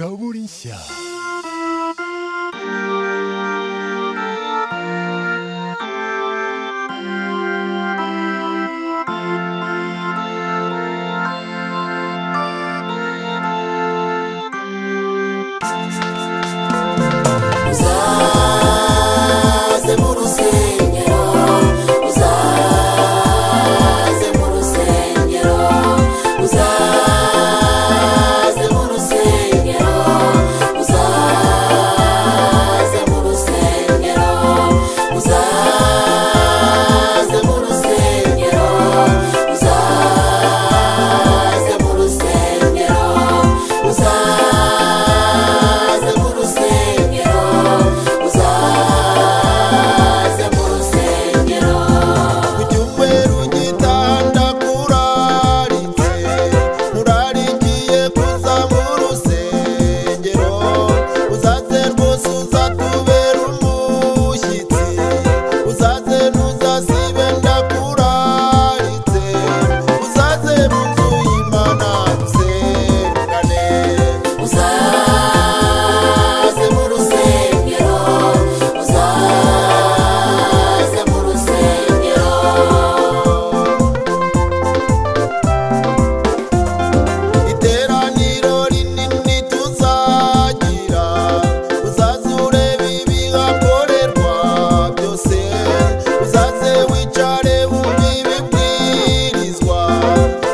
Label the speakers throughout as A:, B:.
A: Zaburinshya.
B: uzaze mu rusengero uzaze mu rusengero uzaze mu rusengero uzaze mu rusengero uzaze mu rusengero uzaze mu rusengero uzaze mu rusengero uzaze mu rusengero
C: ujyumwe rugitanda kurarize urarikiye kuza mu rusengero uzaze rwose uzatubera umushyitsi uzaze ntuzasibe ndakuraritse uzaze mu nzu y'imana dusengane
B: uzaze mu rusengero uzaze mu rusengero
C: iteraniro rinini tuzagira uzaze urebe ibihakorerwa byose uzaze wicare wumve ibibwirizwa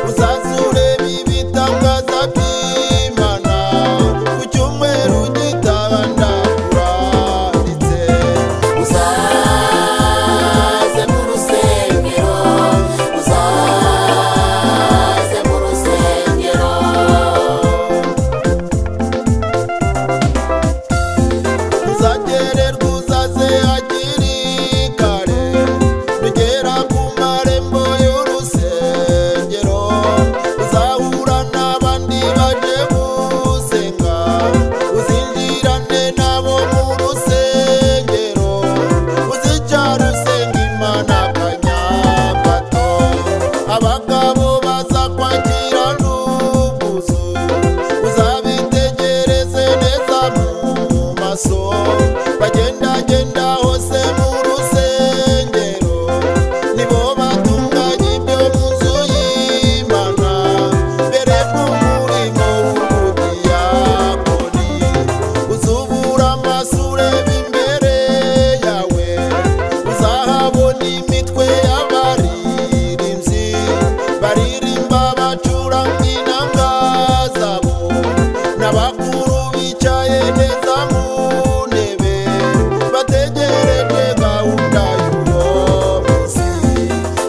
C: uzaze urebe ibitangaza by'imana ku cyumweru gitaha ndakuranditse
B: uzaze mu rusengero uzaze mu rusengero
C: uzagererwa uzaze hakiri kare nugera ku marembo y'urusengero uzahura n'abandi baje gusenga uzinjirane nabo mu rusengero uzicara usenga imana akanya gato abagabo baza kwakira n'ubwuzu uzabitegereze neza mu maso bagendagenda hose mu rusengero nibo batunganya ibyo mu nzu y'imana mbere bw'umurimo w'ubudiyakoni uzubura amaso ureba imbere yawe uzahabona imitwe y'abaririmbyi baririmba bacuranga inanga zabo n'abakuru bicaye neza mu ntebe bategereje gahunda y'uwo munsi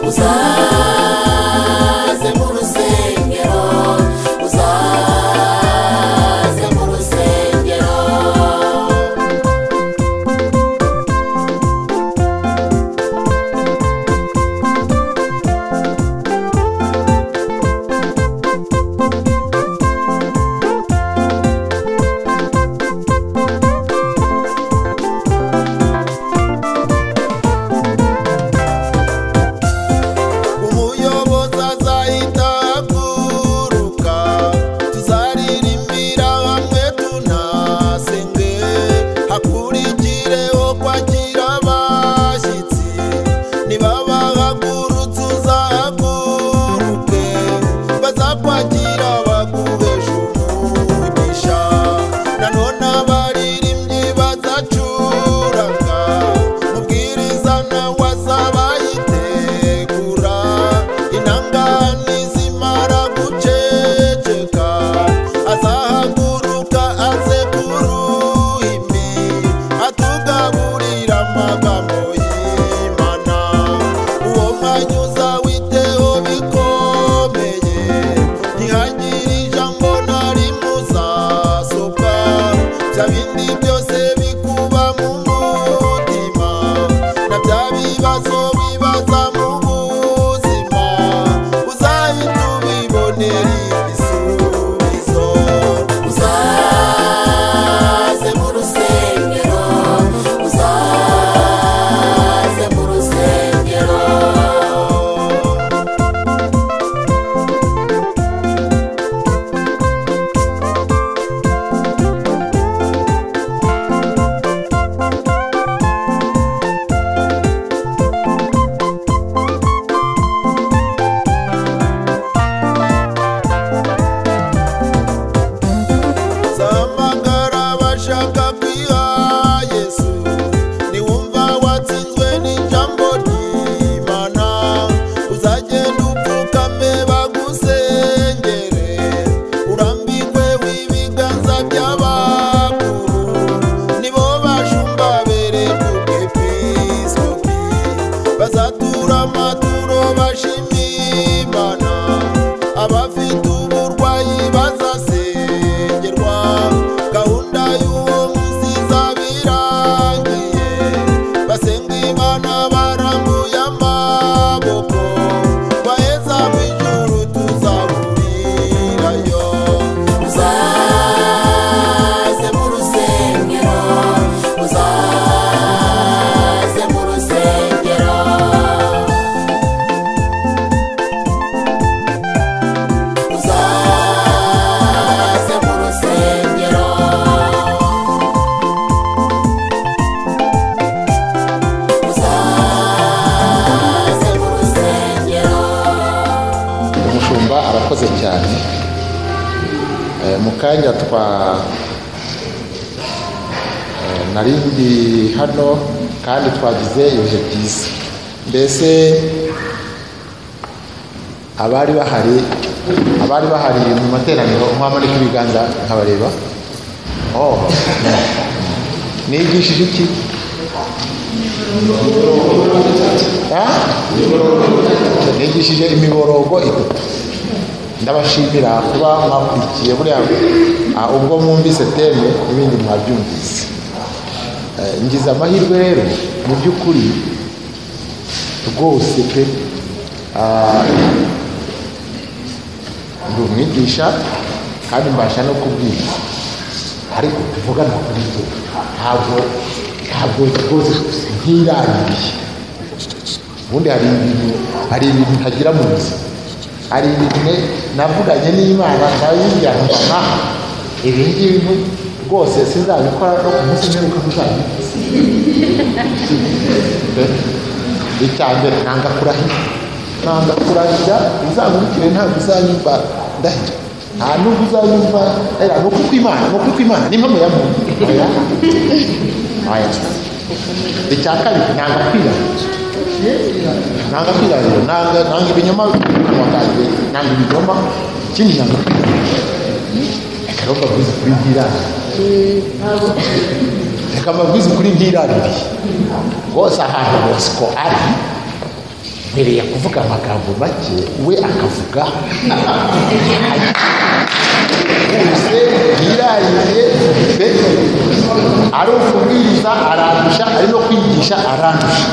B: uzaze mu rusengero uzaze mu rusengero
C: umuyobozi azahita aguruka tuzaririmbira hamwe tunasenge hakurikireho kwakira abashyitsi nibabahagurutse uzahaguruke bazakwakira baguheshe umugisha nanone abaririmbyi bazacuranga mubwiriza nawe azabayitegura intangani zimara guceceka azahaguruka aze ku ruhimbi atugaburira amagambo y'imana uwo mwanya uzawiteho bikomeye ntihagire ijambo na rimwe uzasohoka bya bindi byose bikuba mu mutima na bya bibazo bibaza mu buzima uzahita ubibonera ibisubizo
B: uzaze
C: by'abakuru nibo bashumba bereyepepiskopi bazatura amaturo bashima imana abafite uburwayi bazasengerwa gahunda y'uwo munsi izabirangiye basenga imana barambuye amaboko baheza mu ijuru tuzahurirayo
B: uzaze mu rusengero uzaze mu rusengero uzaze mu rusengero uzaze mu rusengero
A: umushumba arakoze cyane Eh, mu kanya twa eh, nari ndi hano kandi twagize ibihe byiza mbese abari bahari abari bahari mu materaniro nk'amarika ibiganza nkabareba oh. nigishije iki Ah? nigishije imiborogo itatu ndabashimira kuba mwakurikiye buriya ah, ubwo mwumvise teme ibindi mwabyumvise Eh, ngize amahirwe rero mu by'ukuri rwose pe ah, ndi umwigisha kandi mbasha no kubwiriza ariko tuvugana kuri ibyo ntabwo ntabwo rwose nkirangiriye ubundi hari ibintu hari ibintu ntagira mu buzima hari ibintu ne- navuganye n'imana ndabibwira nkana ibi ngibi rwose sinzabikora no ku munsi mperuka muzabikora icya mbere nanga kurahira nanga kurahira uzankurikire ntabwo uzanyumva ndahira nta nubwo uzanyumva era ni ukuri kw'imana ni ukuri kw'imana ni impamo ya muntu oya oya icya kabiri nanga kwirahira nanga kwirarira nanga nanga ibinyoma mu kanjye nanga ibinyoma ikindi nanga kwirarira reka rero mbabwize ukuri ntirarire reka mbabwize ukuri ntiraririye rwose ahantu bosco ari mbereye kuvuga amagambo make we akavuga bose yirariye pe ari ukubwiriza arandusha ari no kwigisha arandusha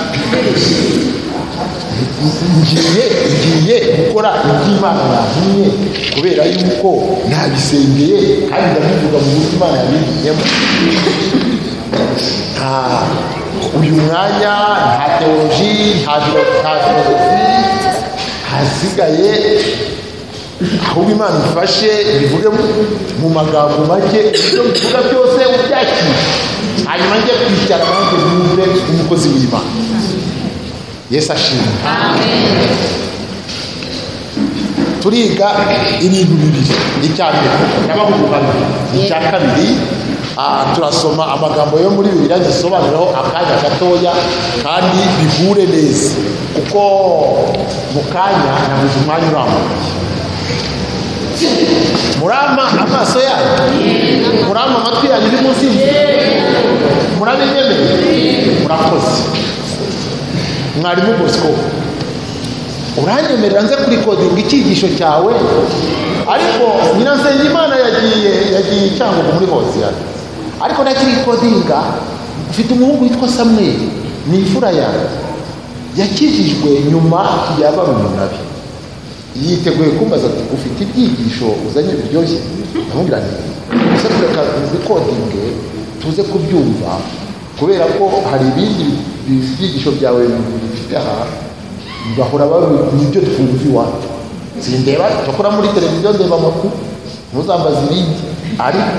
A: ngiye ngiye gukora iby'imana yahinnye kubera yuko nabisengeye kandi ndabivuga mu buryo imana yabigiyemo nta uyu mwanya nta teoloji nta filo- nta filozofi hasigaye ahubwo imana ifashe bivuge mu magambo make ibyo bivuga byose ubyakire hanyuma njye kwicara nanjye mwumve umukozi w'imana yesu ashimwe turiga ibintu bibiri icya mbere n'abahugurwa bibiri icya kabiri ah, turasoma amagambo yo muri bibiliya dusobanuraho akanya gatoya kandi bihure neza kuko mu kanya nabuze umwanya urambuye murama amaso yanyu murama amatwi yanyu uri munsi murabinyemeye murakoze mwarimu bosco uranyemerera nze kurikodinga icyigisho cyawe ariko nyirasengimana yagiye yagiye icyangugu muri hoziyana ariko nakirikodinga mfite umuhungu witwa samweli ni imfura yanjye yakijijwe nyuma ya barumuna be yiteguye kumbaza ati ufite ibyigisho uzanye biryoshye ndamubwira nti gusa tureka bikodinge tuze kubyumva kubera ko hari ibindi bi- byigisho byawe bifite aha bahora babi- nibyo twumva iwacu sindeba ndakora muri televiziyo ndeba amakuru ntuzambaze ibindi ariko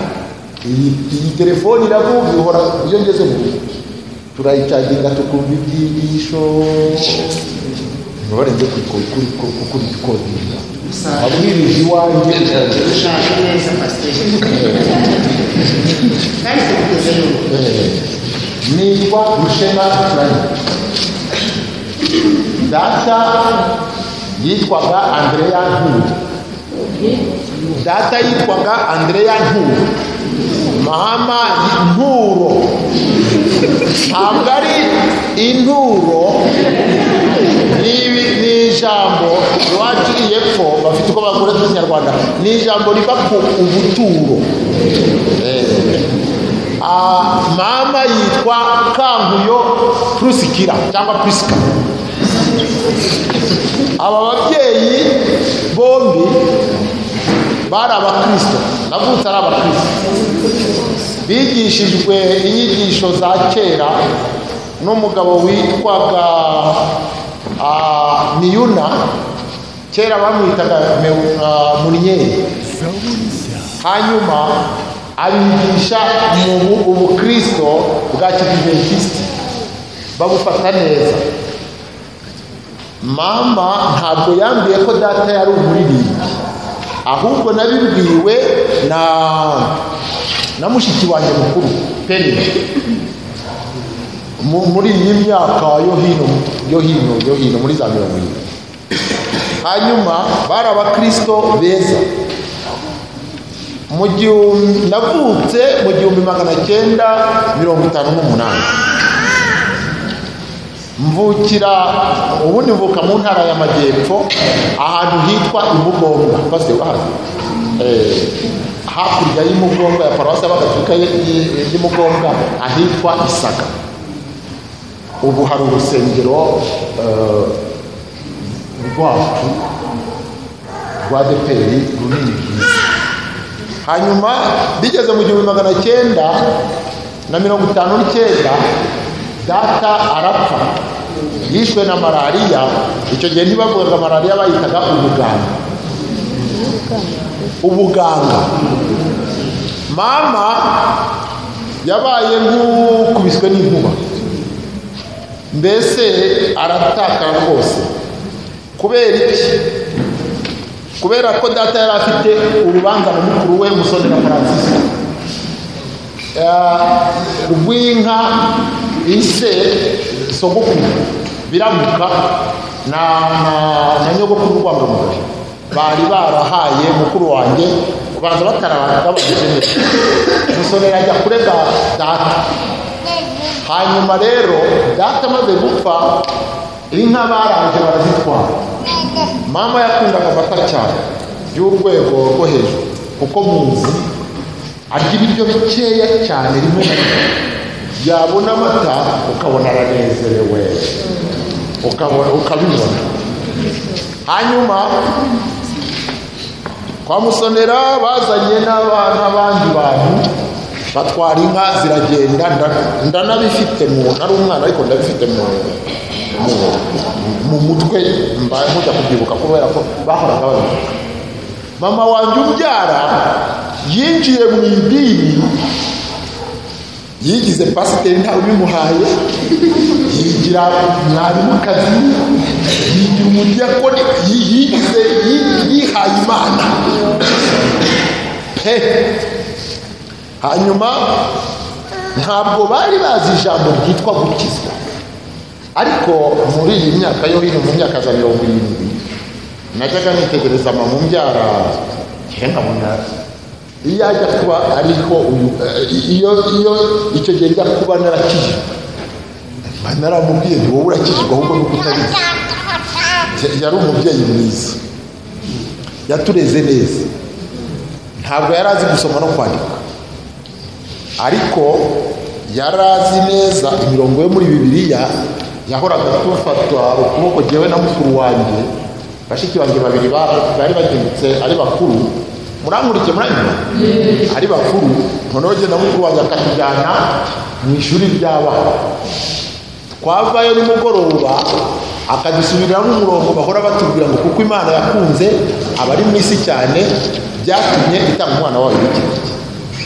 A: iyi iyi telefoni iravuga ihora iyo ngeze mu rugo turayicaginga tukumva ibyigisho mubare njye kukubikodinga wabwirije iwanjye
D: bishaje neza pasiteri kandi tugeze n'ubu
A: Eh, nitwa rushena turanye data yitwaga andreya ntuye data yitwaga andreya ntuye inturo ni- ni ijambo iwaciriye epfo bafite uko bagura mu kinyarwanda ni ijambo riva ku ubuturo Ah, mama yitwa kankuyo prusikira cyangwa prisika aba babyeyi bombi bari abakristo navutse ari abakristo bigishijwe inyigisho za kera n'umugabo witwaga ah, miyuna kera bamwitaga Me- ah, munyeri hanyuma abigisha mu bu- ubukristo bwa kidiventisiti babufata neza mama ntabwo yambwiye ko data yari umuririmbyi ahubwo nabibwiwe na na mushiki wanjye mukuru peni Mu- muri iyi myaka yo hino yo hino yo hino muri za mirongo irindwi hanyuma bari abakristo beza mu gihumbi navutse mu gihumbi magana cyenda mirongo itanu n'umunani mvukira ubundi mvuka mu ntara y'amajyepfo ahantu hitwa imugonga bose bahazi Eh, hakurya y'imugonga ya paruwasi y'abagatolika y- y- y'imugonga ahitwa isaka ubu hari urusengero eh, rwacu rwa deperi runini rwiza hanyuma bigeze mu gihumbi magana cyenda na mirongo itanu n'icyenda data arapfa yishwe na malariya icyo gihe ntibavugaga malariya bayitaga ubuganga ubuganga mama yabaye nk'ukubiswe n'inkuba mbese aratakara rwose kubera iki kubera ko data yari afite urubanza na mukuru we musoni na francis rw'inka ise sogokuru biramuka na, na, na nyogokuru rwamamugari bari barahaye mukuru wanjye kubanza bataragabanije neza musoni yajya kurega data hanyuma rero data amaze gupfa inka barangije barazitwara mama yakundaga amata cyane y'urwego rwo hejuru kuko muzi arya ibiryo bikeya cyane rimwe na rimwe yabona amata ukabona aranezerewe ukabona ukabibona hanyuma kwa musonera bazanye n'aba- n'abandi bantu batwara inka ziragenda nda- ndanabifite mu ntari umwana ariko ndabifite mu mu- mu mutwe mba mujya kubyibuka kubera ko bahoraga babivuga mama wanjye ubyara yinjiye mu idini yigize pasiteri ntawe ubimuhaye yigira mwarimukazi yigira umudiyakoni yi- yigize yi- yihaye imana He! hanyuma ntabwo bari bazi ijambo ryitwa gukizwa ariko muri iyi myaka yo hino mu myaka za mirongo irindwi najyaga nitegereza mama umbyara kera nkabona iyo ajya kuba ariko uyu eh, iyo iyo icyo gihe njya kuba narakijijwe mba naramubwiye nti wowe urakijijwe ahubwo ni uko utabizi yari umubyeyi mwiza yatureze neza ntabwo yari azi gusoma no kwandika ariko yari azi neza imirongo yo muri bibiliya yahoraga tufatwa ukuboko jyewe na mukuru wanjye bashiki banjye babiri ba- bari bagendutse ari bakuru murankurikiye muranyuma ari bakuru noneho jye na mukuru wanjye akatujyana mu ishuri ry'abana twavayo nimugoroba akadusubiramo umurongo bahora batubwira ngo kuko imana yakunze abari mu isi cyane byatumye itanga umwana wayo w'ikigo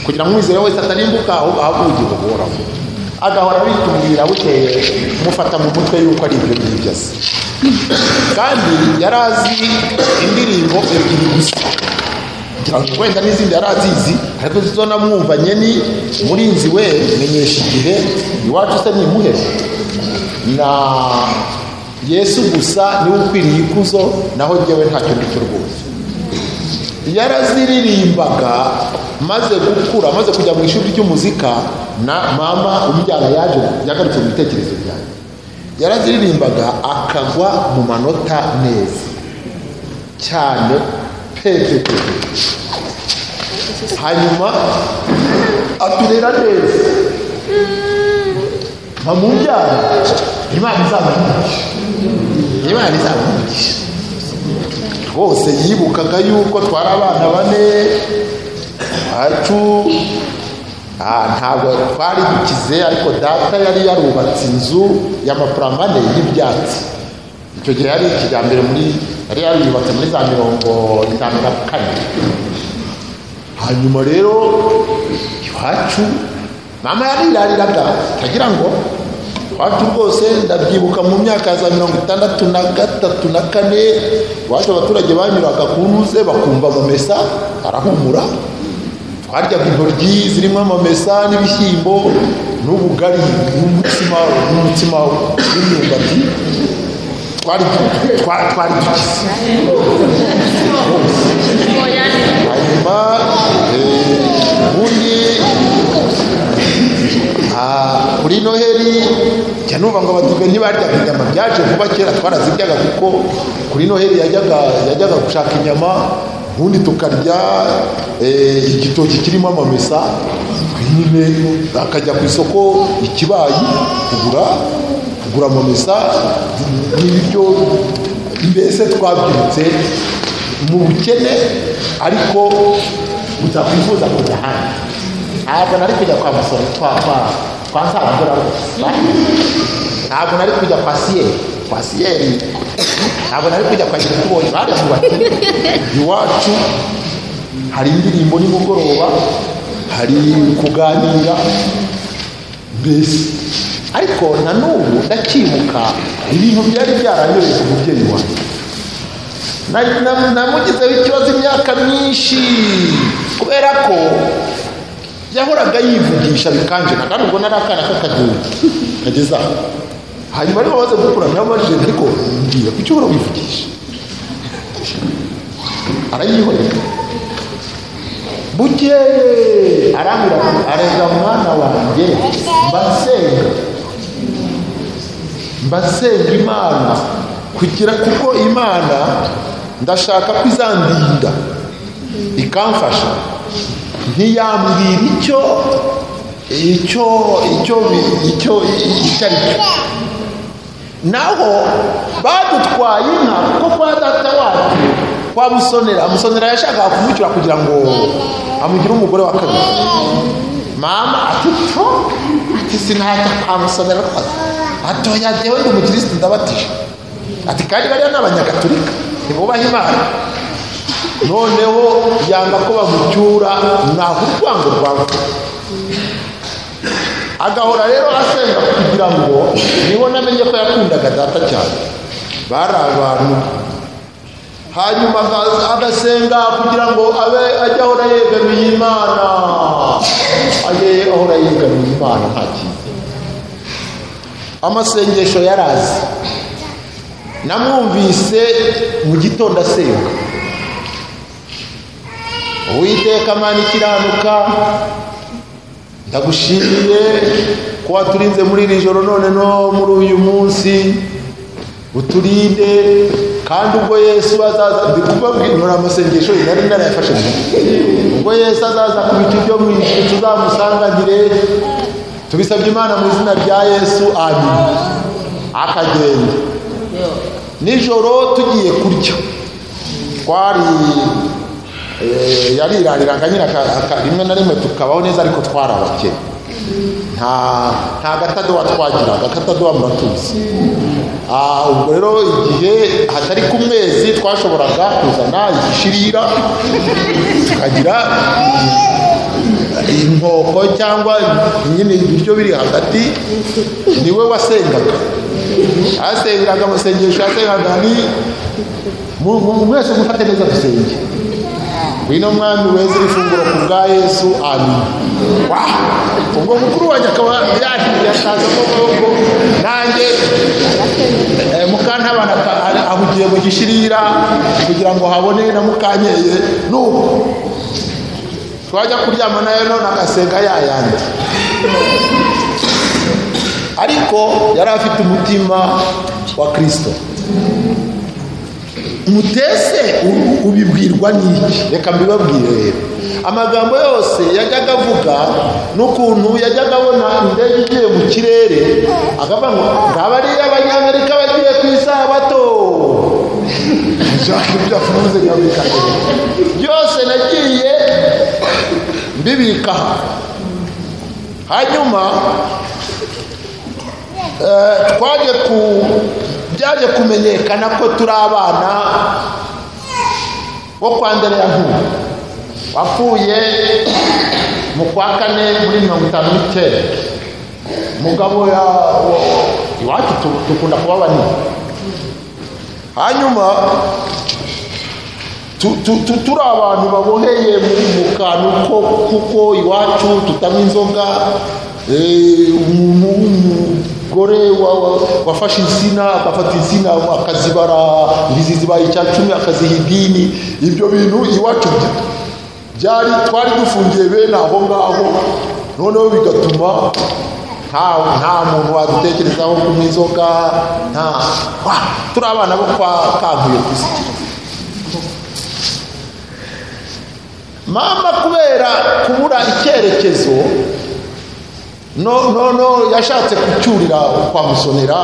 A: kugira ngo umwizera wese atarimbuka ahubwo ahabwe ubugingo buhoraho agahora bitubwira bukeye kumufata mu mutwe yuko ari ibyo ngibyo azi kandi yari azi indirimbo ebyiri gusa ngira ngo wenda n'izindi yari azizi ariko zo namwumvanye ni murinzi we menyesha igihe iwacu se ni imuhehe na yesu gusa niwe ukwiriye ikuzo naho njyewe ntacyo ndicyo rwose yaraziririmbaga maze gukura maze kujya mu ishuri ry'umuzika na mama umbyara yaje yagarutse mu bitekerezo byanjye
C: yaraziririmbaga akagwa mu manota neza cyane pepepe hanyuma aturera neza mpa mu byaro imana izamuha imana izamugisha bose yibukaga yuko twari abana bane bacu ah, ntabwo twari dukize ariko data yari yarubatse inzu y'amapurambane y'ibyatsi icyo gihe yari ikijyambere muri yari yarubatse muri za mirongo itanu na kane hanyuma rero iwacu mama yarirariraga utagira ngo iwacu rwose ndabyibuka mu myaka ya za mirongo itandatu na gatatu na kane iwacu abaturage banyuraga ku ruze bakumva amamesa arahumura twaryaga intoryi zirimo amamesa n'ibishyimbo n'ubugari n'umutsima n'umutsima w'imyumbati twari twa- twari dukize hanyuma eh, ubundi ah, kuri noheli jya numva ngo abadube ntibaryaga inyama byaje vuba kera twaraziryaga kuko kuri noheli yajyaga yajyaga gushaka inyama ubundi tukarya eh, igitoki kirimo amamesa nyine akajya ku isoko ikibayi kugura kugura amamesa n'ibiryo mbese twabyirutse mu bukene ariko utakwifuza kujya hanze ntabwo nari kujya kwa musoro twa kwa kwa sabura rwose ntabwo nari kujya kwa siyeri kwa siyeri ntabwo nari kujya kwa nyirikubonye baravuga bati iwacu hari indirimbo nimugoroba hari kuganira mbese ariko na n'ubu ndacyibuka ibintu byari byaranyoye ku mubyeyi wanjye Na- na- namugizeho ikibazo imyaka myinshi kubera ko yahoraga yivugisha bikanje na kandi ubwo nari akana k'akadubu kageze aho hanyuma ariko amaze gukura nababajije ariko mbwira kuki uhora wivugisha arayihorera bukeye arambwira ati arega mwana wanjye mbasenga mbasenga imana kugira kuko imana ndashaka ko izandinda ikamfasha ntiyambwira icyo icyo icyo icyo icyo ari cyo naho badutwaye inka kuko kwa data wacu kwa musonera musonera yashakaga kumucyura kugira ngo amugire umugore wa kabiri mama atito ati sinajya kwa musonera rwose atoya jyewe ndi umukirisitu ndabatije ati kandi bariya ni abanyagatulika ntibubaha imana noneho yanga ko bamucyura ntabwo urwango rwamvuga agahora rero asenga kugira ngo niho namenye ko yakundaga data cyane bari abantu hanyuma akaza- agasenga kugira ngo abe ajye ahora yegamiye imana ajye ahora yegamiye imana nta kintu amasengesho yarazi namwumvise mu gitondo asenga uwiteka mana ikiranuka ndagushimiye ko waturinze muri iri joro none no muri uyu munsi uturinde kandi ubwo yesu azaza ndi kubabwira nora amasengesho ye nari narayafashe mu mutwe. ubwo yesu azaza ku bicu byo mu ijuru tuzamusangagire tubisabye imana mu izina rya yesu amin akagenda nijoro tugiye kurya twari eh, yarirariraga nyine aka- aka- rimwe na rimwe tukabaho neza ariko twarabakeye nta nta gatadowa twagiraga akatadowa muratuzi Ah, ubwo rero igihe hatari ku mwezi twashoboraga kuzana igishirira tukagira inkoko cyangwa nyine ibiryo biri hagati niwe wasengaga asengeraga amasengesho yasengaga ni mu- mu- mwese mufate neza dusenge ngwino mwami weza iri funguro ku bwa yesu amin Wa! ubwo mukuru wanjye akaba yaje yashaza koko nanjye eh, mukantabana aka- ari- ahugiye mu gishirira kugira ngo habone na mukanyeye nuko twajya kuryama nayo none agasenga yayandi ariko yari afite umutima wa kirisito mutese u- ubibwirwa n'iki reka mbibabwire rero amagambo yose yajyaga avuga n'ukuntu yajyaga abona indege igiye mu kirere akavuga ngo ngaba ari abanyamerika bagiye ku isabato Jacques ibyo afunze nyabika byose nagiye mbibika aha. hanyuma eh, twaje ku byaje kumenyekana ko turi abana bo kwa ndereyankuba wapfuye mu kwa kane muri mirongo itanu n'icyenda mugabo ya iwacu tu- dukunda kuba banini hanyuma tu- tu- tu- turi abantu baboheye mu mu kantu ko- kuko iwacu tutanywa inzoga eh, umuntu w'umugore wa- wa- wafashe insina agafata insina akazibara ibizi zibaye icya cumi akaziha idini ibyo bintu iwacu bya- byari twari dufungiye bene aho ngaho noneho bigatuma nta nta muntu wadutekerezaho kunywa inzoga nta wa, turi abana bo kwa kankuye ku isi mama kubera kubura icyerekezo no no no yashatse kucyurira kwa musonera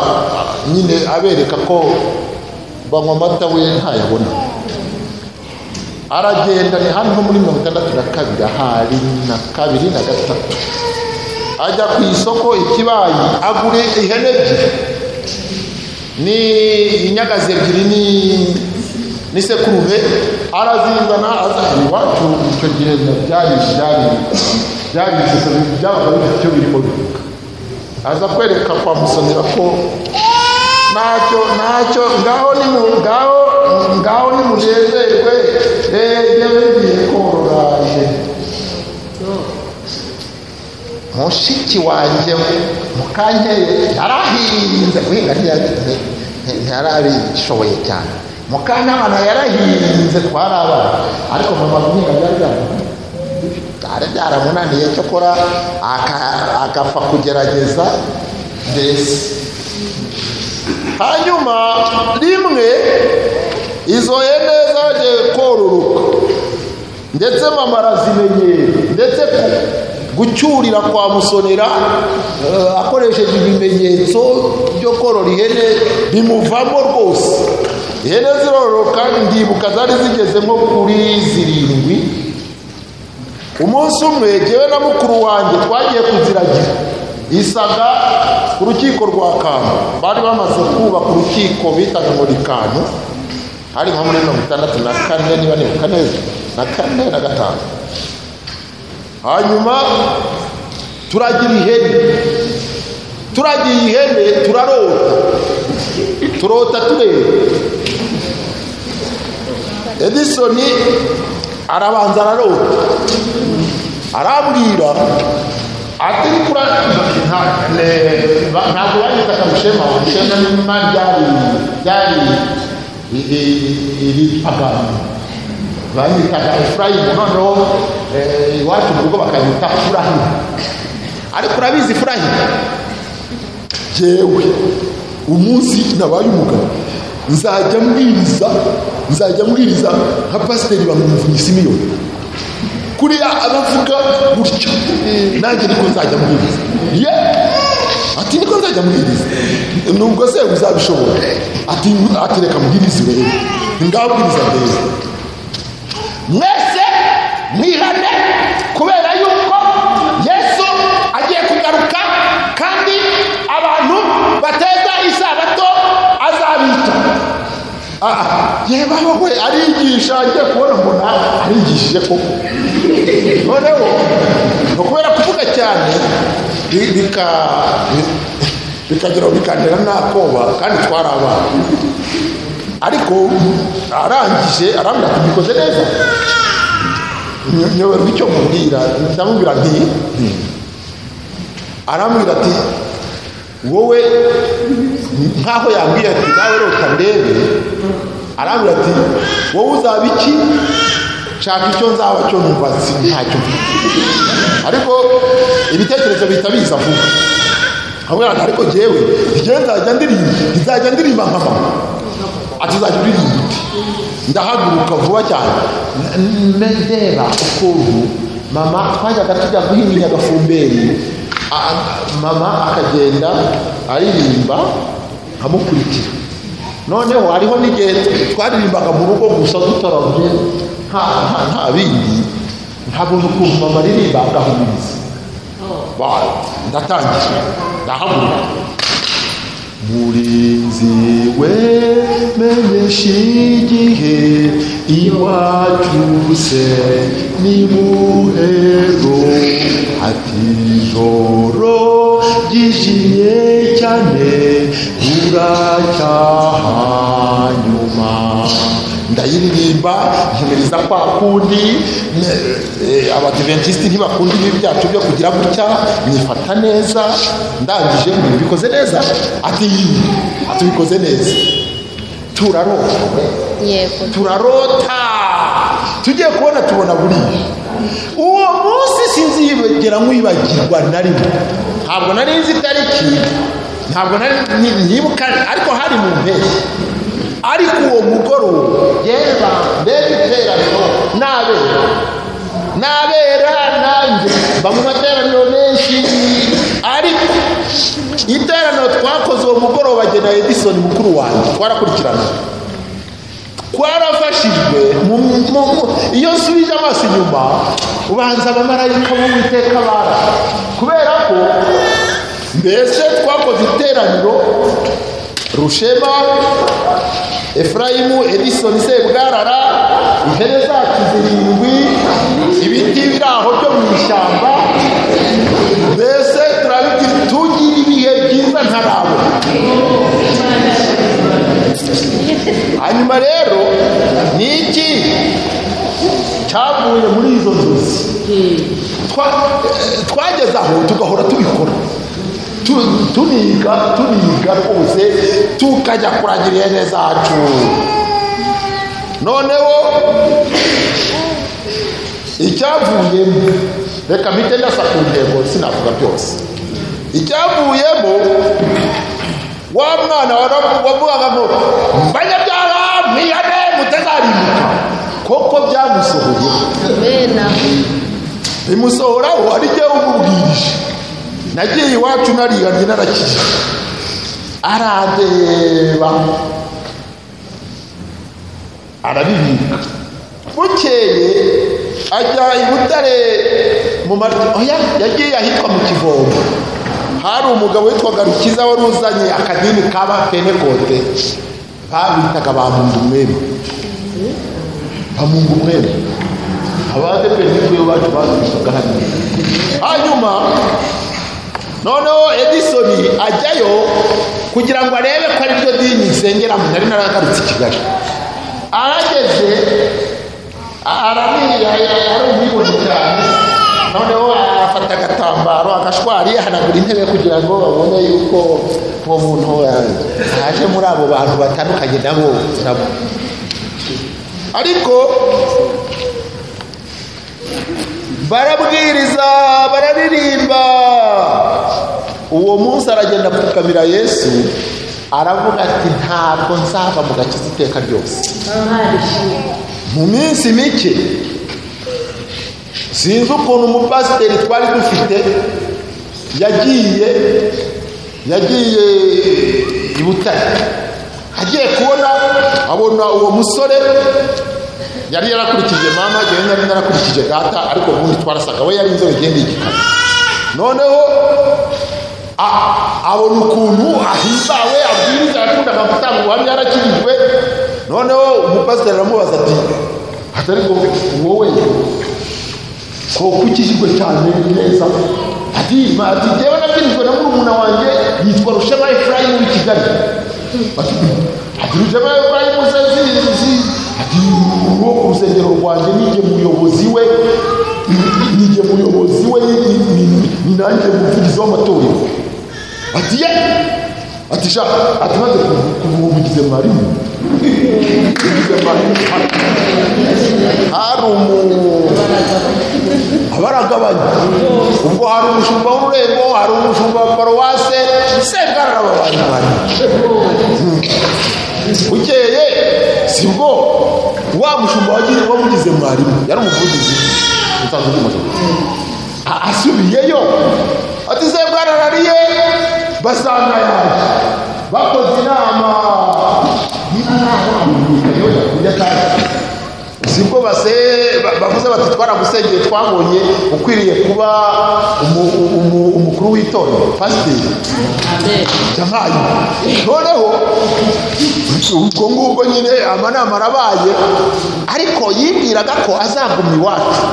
C: nyine abereka ko banywa amata we ntayabona aragenda ni hano muri mirongo itandatu na kabiri ahari na kabiri na gatatu ajya ku isoko ikibayi agura ihene ebyiri ni inyagazi ebyiri ni n'isekurume arazizana azana iwacu icyo gihe byari byari byari ibyiza byabaga bifite icyo birimo bivuga aza kwereka kwa musonera ko ntacyo ntacyo ngaho ni mu ngaho ngaho ni munezerwe eee yewe ngiye korora ihene mushiki wanjye mukanteye yarahinze guhinga ntiya- nti- nti- ntiyarabishoboye cyane mukantabana yarahinze twari abana ariko mama guhinga byari byaramunaniye. byari byaramunaniye cyokora aka- agapfa kugerageza mbese hanyuma rimwe izo hene zaje kororoka ndetse mama arazimenyera ndetse ku- gucyurira kwa musonera eh, akoresheje ibimenyetso byo korora ihene bimuvamo rwose ihene ziroroka ndibuka zari zigeze nko kuri zirindwi umunsi umwe jyewe na mukuru wanjye twagiye kuziragira isaga ku rukiko rwa kano bari bamaze kubaka urukiko bitaga ngo ni kano hari nko muri mirongo itandatu na kane niba ni kane na kane na gatanu hanyuma turagira ihene turagiye ihene turarota turota tureba edisoni arabanza ararota arambwira ati kura ntabwo bageze akamushema umushema nyuma ryari ryari iripfaga banyitaga efurayimu noneho eh, iwacu mu rugo bakanyita furahima ariko urabizi furahima jewe umunsi nabaye umugabo nzajya mbwiriza nzajya mbwiriza nka pasiteri bamwumvunyi simiyoni kuriya abavuga gutya nanjye niko nzajya mbwiriza ye ati niko nzajya mbwiriza nubwo se uzabishobora ati ati reka mbwirize rero ngabwiriza mbere mwese mwihane kubera yuko yesu agiye kugaruka kandi abantu bateza isabato azabita yebaho we arigisha agiye kubona mbona arigishije koko noneho ni ukubera kuvuga cyane bi- bika- bi- bikagira ngo bikandira n'akoba kandi twari abana ariko arangije arambwira ati mbikoze neza Nyo- nyoberwa icyo mubwira ndamubwira nti nti. arambwira ati wowe nkaho yambwiye ati nawe rota ndebe arambwira ati wowe uzaba iki nshaka icyo nzaba cyo numva si- ntacyo mfite ariko ibitekerezo bihita biza vuba
A: nkamubwira ati ariko njyewe njyewe nzajya ndirimba nzajya ndirimba nka mama ati uzajya uririmba ute ndahaguruka vuba cyane N- n- ndeba ukuntu mama twajyaga tujya guhinga i nyagafumberi a- a- mama akagenda aririmba nkamukurikira noneho hariho n'igihe twaririmbaga mu rugo gusa dutarabye nta nta- nta bindi ntabona ukuntu mama aririmba agahumuriza Ba- ndatangira ndahaguruka murinzi we menyesha igihe iwacu se ni muhero ati ijoro ryijimye cyane buracyaha nyuma ndayiririmba nkomereza kwa kundi ne- eh, abadiventisiti ntibakunda ibi byacu byo kugira gutya nyifata neza ndangije ngo bikoze neza ati ati bikoze neza turarota
E: yego
A: turarota tugiye kubona tubona buriya uwo munsi sinziyibagera nkwibagirwa na rimwe ntabwo nari nzi itariki ntabwo nari ni- nibuka ariko hari mu mpeshyi ariko uwo mugoroba yeba mbega iteraniro nabera nabera nanjye mba mu materaniro menshi ariko iteraniro twakoze uwo mugoroba jye na edison mukuru wanjye twarakurikirana twarafashijwe mu- mu- mu- iyo nsubije amaso inyuma ubanza abamarayika b'uwiteka bara kubera ko mbese twakoze iteraniro rushema efurayimu edisoni sebwarara ihene zacu zirindwi ibiti biri aho byo mu ishyamba mbese turabigira tugira ibihe byiza ntarabona hanyuma rero ni iki cyavuye muri izo nzozi Twa- eh, twageze aho tugahora tubikora Tu- tuniga tuniga rwose tukajya kuragira ihene zacu noneho icyavuyemo reka mpite ndasa ku ntego sinavuga byose icyavuyemo wa mwana waravu- wavugaga ngo mbanyabyaha mwihane mutazarimuka koko byamusohoyeho
E: bena
A: bimusohoraho ari jyewe umubwirije nagiye iwacu nariganye narakije arandeba arabibika bukeye ajya i butare mu maryo oya yagiye ahitwa mu kivomo hari umugabo witwaga rukiza wari uzanye akadini kaba penekote babitaga ba mwema bamunga umwere abadeperi nibo bacu bazisaga hano hanyuma noneho edisoni ajyayo kugira ngo arebe ko ariryo dini nsengeramo nari naragarutse i kigali arageze aramiye hari umwibone cyane noneho afata agatambaro agashwari ahanagura intebe kugira ngo babone yuko uwo muntu eh, aje muri abo bantu batandukanye nabo nabo ariko barabwiriza bararirimba uwo munsi aragenda apfukamira yesu aravuga ati ntabwo nzava mu gakiza iteka ryose mu minsi mike sinzi ukuntu umupasiteri twari dufite yagiye yagiye i butare agiye kubona abona uwo musore yari yarakurikije mama jyewe nari narakurikije data ariko ubundi twarasaga we yari inzobe igenda igikana noneho a- abona ukuntu ahimbawe abwiriza yakundaga gutanga ubuhamya yarakirijwe noneho umupasiteri aramubaza ati atari ngo wowe koko ukijijwe cyane neza ati ati jyewe nakirijwe na murumuna wanjye yitwa rushema efurayimu w'i kigali ati ati rushema efurayimu se si- si- ati uwo urusengero rwanjye nijye muyobozi we nijye muyobozi we ni- ni- ni- ni nanjye muvugizi w'amatorero ati ye ati sha ati maze kuvugize mwarimu ugize mwarimu hari umu baragabanya ubwo hari umushumba w'ururembo hari umushumba wa paruwase segararababana bukeye sibwo wa mushumba wagiye wamugize mwarimu yari umuvugizi usanzwe uri umushumba A- asubiyeyo ati se bwararariye basanga yaje bakoze inama sibwo base ba- bavuze bati twaragusengeye twabonye ukwiriye kuba umu- umu- umukuru w'itorero pasiteri yabaye noneho ubwo ngubwo nyine amanama arabaye ariko yibwiraga ko azaguma iwacu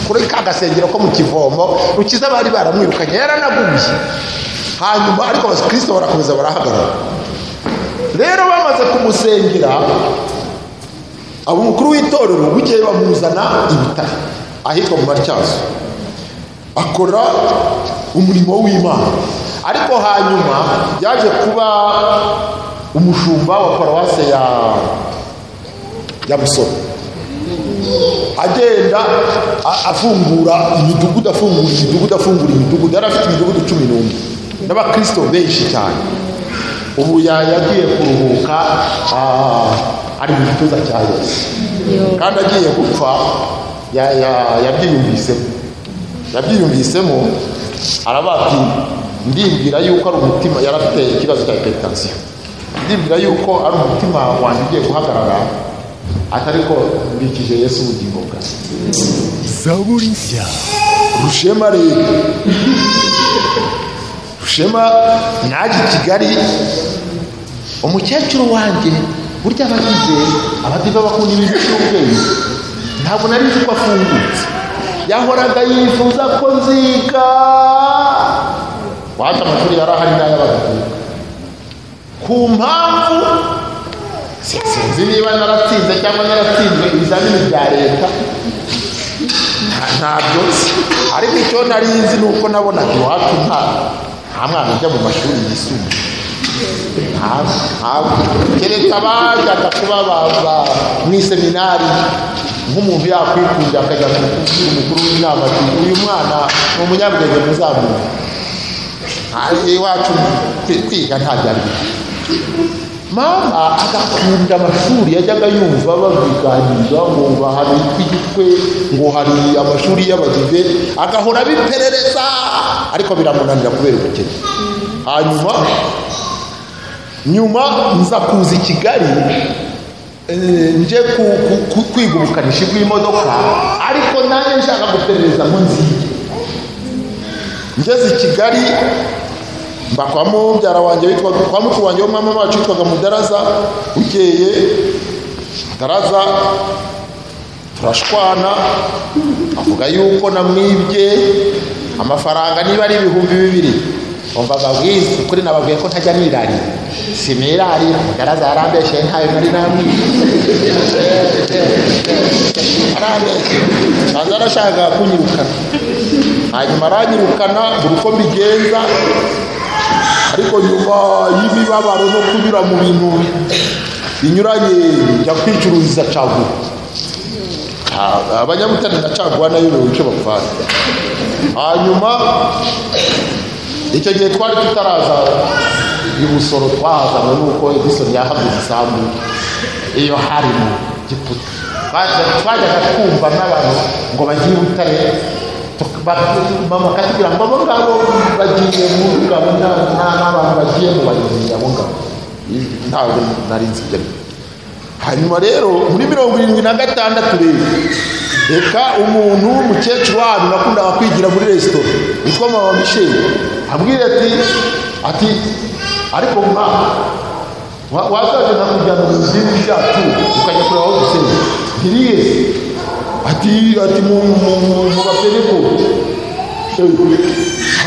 A: kuri ka gasengero ko mu kivomo rukiza bari baramwirukanye yaranagumye hanyuma ariko abakristo barakomeza barahagarara rero bamaze kumusengera abo umukuru w'itorero bukeye bamuzana ibitaro ahitwa mu matyazo akora umurimo w'imana ariko hanyuma yaje kuba umushumba wa paruwase ya ya busoro agenda a- afungura imidugudu afungura imidugudu afungura imidugudu yari afite imidugudu cumi n'umwe n'abakristo benshi cyane ubu ya- yagiye kuruhuka ah, ari mu gituza cya yesu kandi agiye gupfa ya- ya- yabyiyumvisemo yabyiyumvisemo aravuga ati ndimbwira yuko ari umutima yari afite ikibazo cya hypertension ndimbwira yuko ari umutima wanjye ugiye guhagarara atari ko mbikije yesu ubugingo bwanjye
C: zaburi nshya
A: rushema rero rushema naje i kigali umukecuru wanjye burya aba yizeye abadive bakunda ibintu by'ubwenge ntabwo nari nzi ko afungutse yahoraga yifuza ko nziga wahata amashuri yari ahari n'ay'abagabo ku mpamvu si- sinzi niba naratsinze cyangwa naratsinzwe ibizamini bya leta ntabyo nzi ariko icyo nari nzi ni uko nabonaga iwacu nta nta mwana ujya mu mashuri yisumbuye ntabwo ntabwo kereka abajyaga kuba baza mu iseminari nk'umuntu yakwikundira akajya kubwira umukuru w'inama ati uyu mwana ni umunyabwenge muzamuye iwacu kwi- kwiga nta byari bihari. mama agakunda amashuri yajyaga yumva babiganiriza ngo bahabitwe igitwe ngo hari amashuri y'abadive agahora abiperereza ariko biramunanira kubera ubukene hanyuma nyuma nza kuza i kigali eh, nje ku- ku- ku- kwiga ubukanishi bw'imodoka ariko nanjye nshaka guperereza mu nzige ngeze i kigali mba kwa mubyara wanjye witwaga kwa mukuru wanjye w'umwami wacu witwaga mudaraza bukeye mudaraza turashwana avuga yuko namwibye amafaranga niba ari ibihumbi bibiri umva bwiza ukuri nababwiye ko ntajya nirarira sinirarira mudaraza yarambeshe ntayo nari namwibye arambeshe aza arashaka kunyirukana hanyuma aranyirukana buri uko mbigenza ariko nyuma y'imibabaro no kunyura mu bintu binyuranye njya kwicururiza caguwa Ah, abanyabutare na caguwa nayo biba icyo bapfana hanyuma icyo gihe twari tutaraza ibusoro twahazanwe n'uko edisoni yahaguze isambu iyo hari mu giputa Baza- twajyaga twumva n'abantu ngo bajye i butare tuk- ba- mama akatubwira ngo abo ngabo bagiye mu ngabo nta- nta- n'abantu bagiye mu bayobozi abo ngabo ntabwo nari nzi ibyo ari byo. hanyuma rero muri mirongo irindwi na gatandatu rero reka umuntu w'umukecuru wanyu nakundaga kwigira muri resitora witwa mama misheli ambwira ati ati ariko mwa wa- wazaje nakujyana mu bindi byacu ukajya kureba aho dusenya ntiriye ati ati mu mu- mu- mu bapereko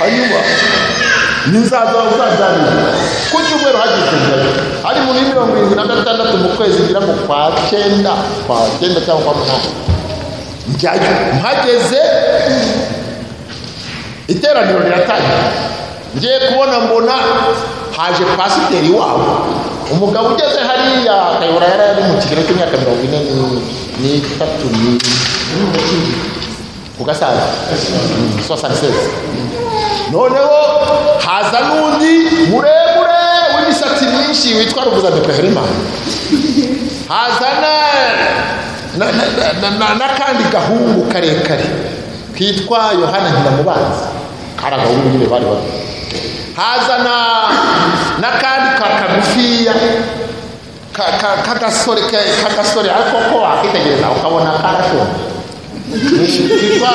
A: hanyuma nizaza uzajyanira ku cyumweru hagize njyayo hari muri mirongo irindwi na gatandatu mu kwezi ngira ngo kwa cyenda kwa cyenda cyangwa kwa munani njyayo mpageze iteraniro riratangira ngiye kubona mbona haje pasiteri wabo umugabo ugeze hariya akayobora yari ari mu kigero cy'imyaka mirongo ine ni- n'itatu ni ku gasaza sosaniseze noneho haza n'undi muremure w'imisatsi myinshi witwa ruvuza de peheremani haza na- na- na- na- na- n'akandi gahungu karekare kitwa yohana nyiramubanzi kari agahungu nyine bari bari haza na- n'akandi ka kagufiya ka- ka- k'agasore ke- k'agasore ariko ko wakitegereza ukabona karashonje kitwa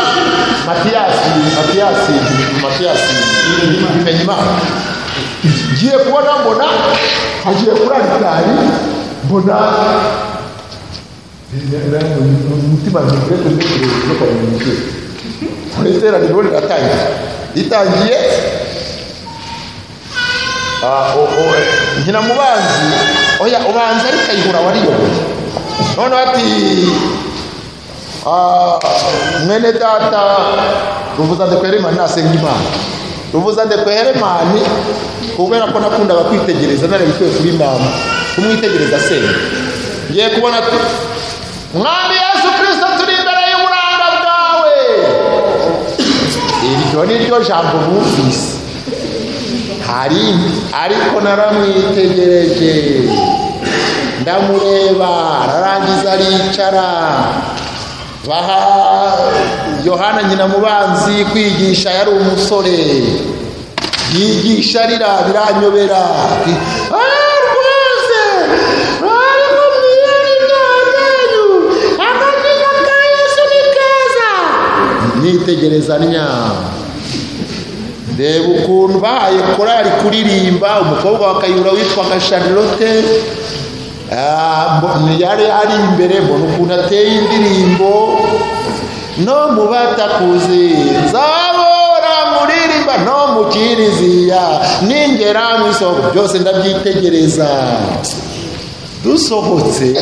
A: matiyasi matiyasi matiyasi bimenyimana ngiye kubona mbona agiye kuri aritari mbona umutima mugire kumbikire no kwamukire iteraniro riratangiye ritangiye Ah, o- o- nkina mubanzi oya ubanza ari kayihura wariyoboye noneho ati ah, mwene data ruvuza ndekweheremani nasenga imana ruvuza ndekweheremani kubera ko nakundaga kwitegereza nareba ikuye kuri mama kumwitegereza senga ngiye kubona ati mwami yesu kirisito turi imbere y'uburanga bwawe iryo ni ryo jambo bumvise harindi ariko naramwitegereje ndamureba ararangiza aricara baha yohana nyina mubanzi kwigisha yari umusore yigisha arira biranyobera ati, "Ah, rwose ariko mwiyari byanyu akabyina ka yesu ni keza nitegereza nyama reba ukuntu bahaye korali kuririmba umukobwa wa kayihura witwaga charlotte Ah, mbo- yari ari imbere mbona ukuntu ateye indirimbo no mu batakuzi nzabora muririmba no mu kiriziya ningera mu isoko byose ndabyitegereza dusohotse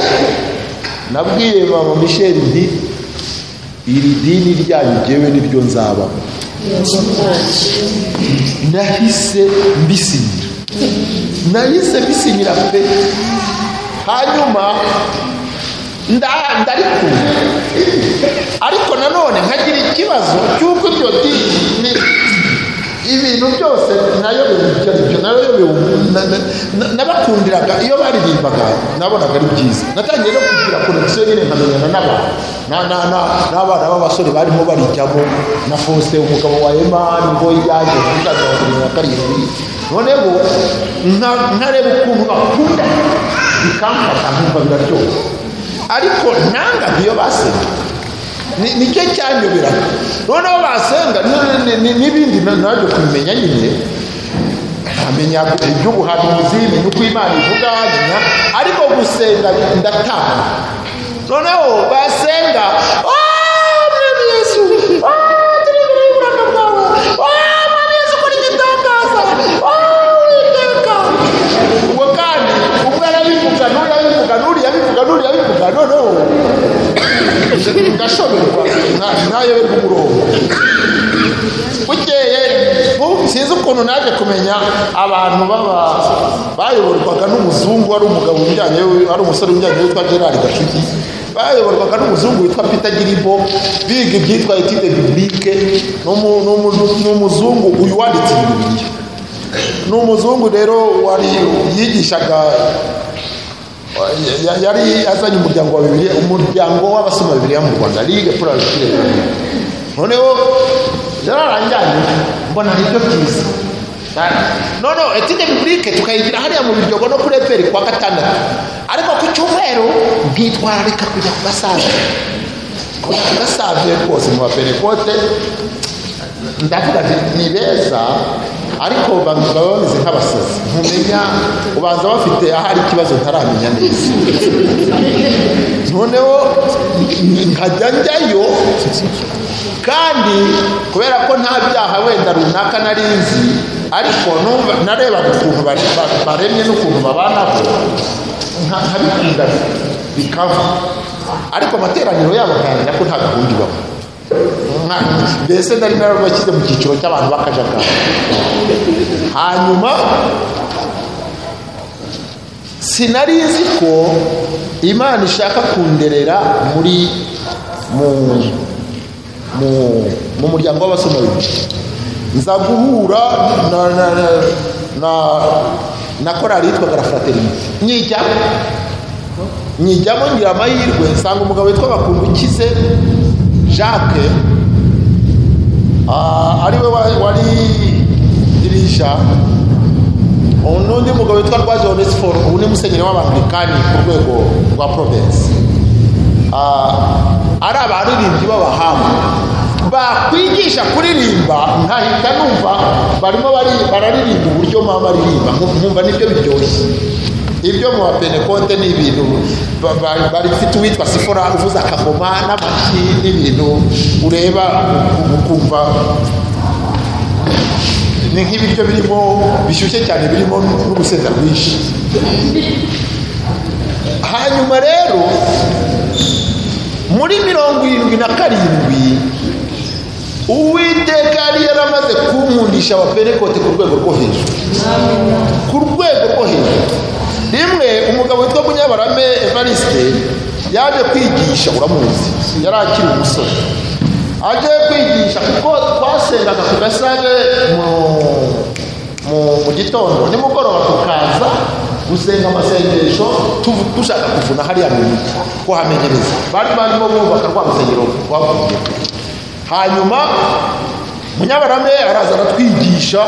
A: nabwiye mama michel nti iri dini ryanyu jyewe niryo nzabamo nahise mbisinyira nahise mbisinyira pe hanyuma nda- ndarikunda ariko nanone nkagira ikibazo cy'uko ibyo dini ni- ibintu byose nayo ibyo nibyo nayo bibu- na- na- na- nabakundiraga iyo baririmbaga nabonaga ari byiza natangiye no kugira konegisiyo nyine nkamenyana n'abantu Na- na- na- n'abana b'abasore barimo barijyamo na fosite umugabo wa emani ngo yaje kuzajya bakurira karindwi noneho nka- nkareba ukuntu bakunda bikamfata nkumva biraryoha ariko nangaga iyo basenga ni nicyo cyanyoberaga noneho basenga ni- ni- ni- n'ibindi na- nabyo kubimenya nyine nkamenya iby'ubuhanuzi menya uko imana ivuga menya ariko gusenga ndatanga noneho basenga "Ah, mwami yesu ah, turi imbere y'uburanga bwawe Ah, mwami yesu ukora igitangaza Ah, uwiteka ubwo kandi umwe arabivuga n'uriya abivuga n'uriya abivuga n'uriya abivuga noneho ndashoberwa ntayoberwa umurongo bukeye ubu sinzi ukuntu naje kumenya abantu baba bayoborwaga n'umuzungu wari umugabo ujyanye ari umusore ujyanye witwa gerard gashuti bayoborwaga n'umuzungu witwa peter giribo biga ibyitwa etide biblike n'umu- n'umu- n'umuzungu uyu wanditse bibiliya ni umuzungu rero wari yigishaga Ya- ya- yari azanye umuryango wa bibiliya umuryango w'abasoma bibiliya mu rwanda ligue pour la lecture noneho yararanganye mbona nibyo byiza no no etide biblike tukayigira hariya mu biryogo no kuri eperi kuwa gatandatu ariko ku cyumweru ntitwararika kujya ku gasaza kujya ku gasaza rwose mu baperekote ndavuga nti ni beza ariko baba baba bameze nk'abasazi ntumenya ubanza bafite ahari ikibazo ntaramenya neza noneho nkajya njyayo kandi kubera ko nta byaha wenda runaka nari nzi ariko numva narebaga ukuntu bare- ba- baremye n'ukuntu babanaho nka- nkabikunda bikava ariko amateraniro yabo nkayamenya ko nta gahunda ibamo Nka- mbese nari narabashyize mu cyiciro cy'abantu b'akajagari hanyuma sinari nzi ko imana ishaka kunderera muri mu mu mu muryango w'abasomaliya nza guhura na na na na, na korali yitwaga la fraternité nyijyamo nyijyamo ngira amahirwe nsanga umugabo witwa bakundukize jacques ah, ariwe wa- wari dirija ubu n'undi mugabo witwa rwa jones for ubu ni musenyeri w'abanganikani ku rwego rwa provensi ari abaririmbyi b'abahanga bakwigisha kuririmba nkahita numva barimo bari- bararirimba uburyo mama aririmba nku- nkumva nibyo biryoshye ibyo mu bapenekonte ni ibintu ba- ba- barifite uwitwa sifora uvuza akagoma n'amashyi n'ibintu ureba ukumva ni nk'ibiryo birimo bishyushye cyane birimo n'urusenda rwinshi hanyuma rero muri mirongo irindwi na karindwi uwiteka yari yaramaze kunkundisha abapenekote ku rwego rwo hejuru ku rwego rwo hejuru rimwe umugabo witwa munyabarame evariste yaje kwigisha uramuzi yari akiri umusore aje kwigisha kuko twasengaga ku gasare mu mu, mu gitondo nimugoroba tukaza gusenga amasengesho tuvu- dushaka kuvuna hariya mu mujyi kuhamenyereza bari barimo bubaka rwa rusengero rwavuye hanyuma munyabarame araza aratwigisha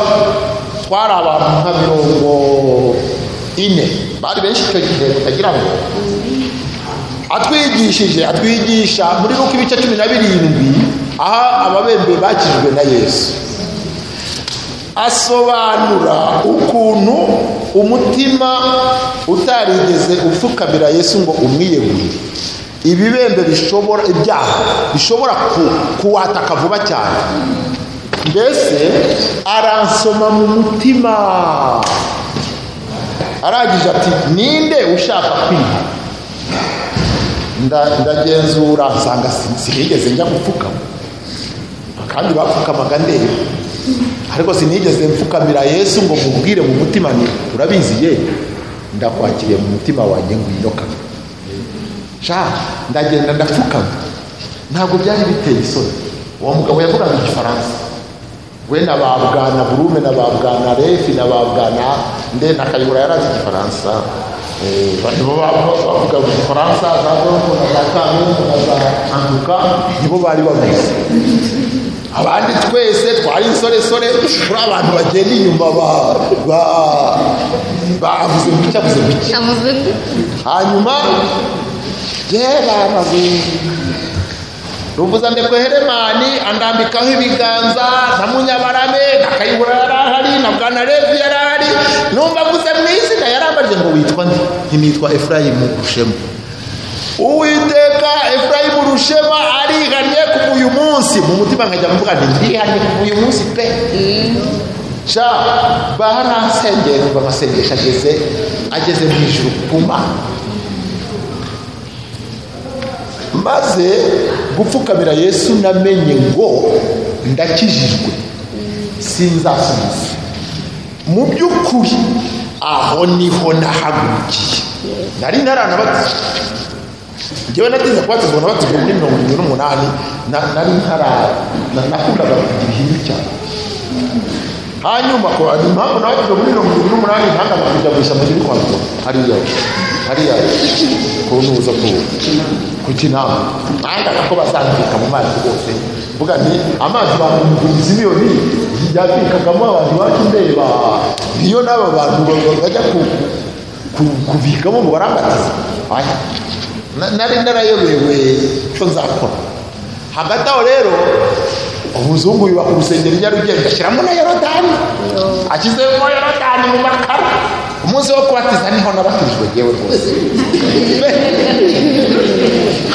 A: twari abantu nka mirongo ine bari benshi icyo gihe tutagira ngo atwigishije atwigisha muri luka ibice cumi na birindwi aho ababembe bakijwe na yesu asobanura ukuntu umutima utarigeze upfukamira yesu ngo umwiyegurire ibibembe bishobora ibyaha bishobora ku- kuwataka vuba cyane mbese aransoma mu mutima arangije ati ninde ushaka kwiha nda- ndagenzura nsanga si- sinigeze njya gupfukama kandi bapfukamaga ndeba ariko sinigeze mfukamira yesu ngo mubwire mu mutima ni urabizi ye ndakwakiriye mu mutima wanjye ngwino kame sha ndagenda ndapfukama ntabwo byari biteye isoni uwo mugabo yavugaga igifaransa we na ba bwana burume na ba bwana refi na ba bwana nde na kayihura yari azi igifaransa Eh, nibo ba- ba- bavugaga igifaransa za golfo na za kamu na za antuka nibo bari bavuze abandi twese twari insoresore turi abantu bagenda inyuma ba- ba- bavuze gutya avuze gutya hanyuma yeramaze ruvuza ndekwe heremani andambikaho ibiganza na munyabarame na kayihura yari ahari na bwana levi yari ahari numva avuze mu izina yarambariye ngo witwa nde ntinitwa efurayimu rushema uwiteka efurayimu rushema arihannye kuva uyu munsi mu mutima nkajya mvuga nti ndihannye kuva uyu munsi pe sha barasengera umva amasengesho ageze ageze mu ijuru ku mana maze gupfukamira yesu namenye ngo ndakijijwe sinzasubiza mu by'ukuri aho niho nahagurukiye nari naranabatijwe njyewe natinze kubatizwa nabatijwe muri mirongo irindwi n'umunani na- nari ntara na- nakundaga kugira ihimbi cyane hanyuma ko impamvu nabatijwe muri mirongo irindwi n'umunani ntangaga kujya mu ishyamba riri kwa rwo hariya hariya ku nuza kuwuba kuki nawe nangaga ko bazandika mu mazi rwose mvuga nti amazi bamumugumiza imiyoni yabikagamo abantu bacu ndeba niyo n'aba bantu ba- bajya ku- ku- kubikamo ngo barambataza oya Na- nari narayobewe icyo nzakora hagati aho rero umuzungu yubaka urusengero i nyarugenge ashyiramo na yorodani ashyizemo yorodani mu makara umunsi wo kubatiza niho nabatijwe yewe rwose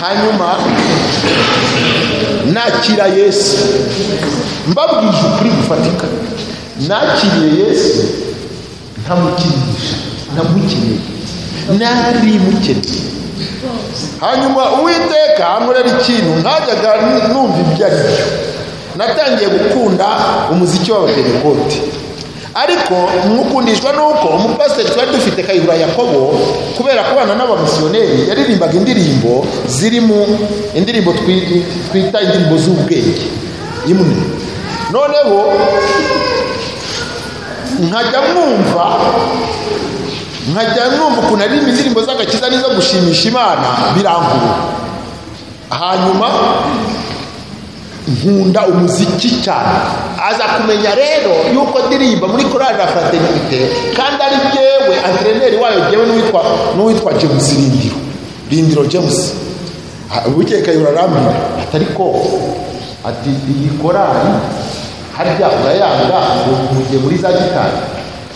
A: hanyuma nakira yesu mbabwije ukuri gufatika nakiriye yesu ntamukinisha namukeneye nari mukeneye hanyuma uwiteka ankorera ikintu ntajyaga n- numva ibyo ari byo natangiye gukunda umuziki w'abapenekote ariko mukundishwa nuko umupasiteri twari dufite kayihura yakobo kubera kubana n'abamisiyoneri yaririmbaga indirimbo zirimo indirimbo twi- twita indirimbo z'ubwenge imwe noneho nkajya mwumva nkajya mwumva ukuntu aririmba indirimbo z'agakiza n'izo gushimisha imana birangurura hanyuma nkunda umuziki cyane aza kumenya rero yuko ndirimba muri korali la fraternite kandi ari jyewe antreneri wayo jyewe n'uwitwa n'uwitwa james rindiro rindiro james Ah, bukeye kayihura arambwira ati ariko ati iyi korali harya urayanga ngo mugiye muri za gitari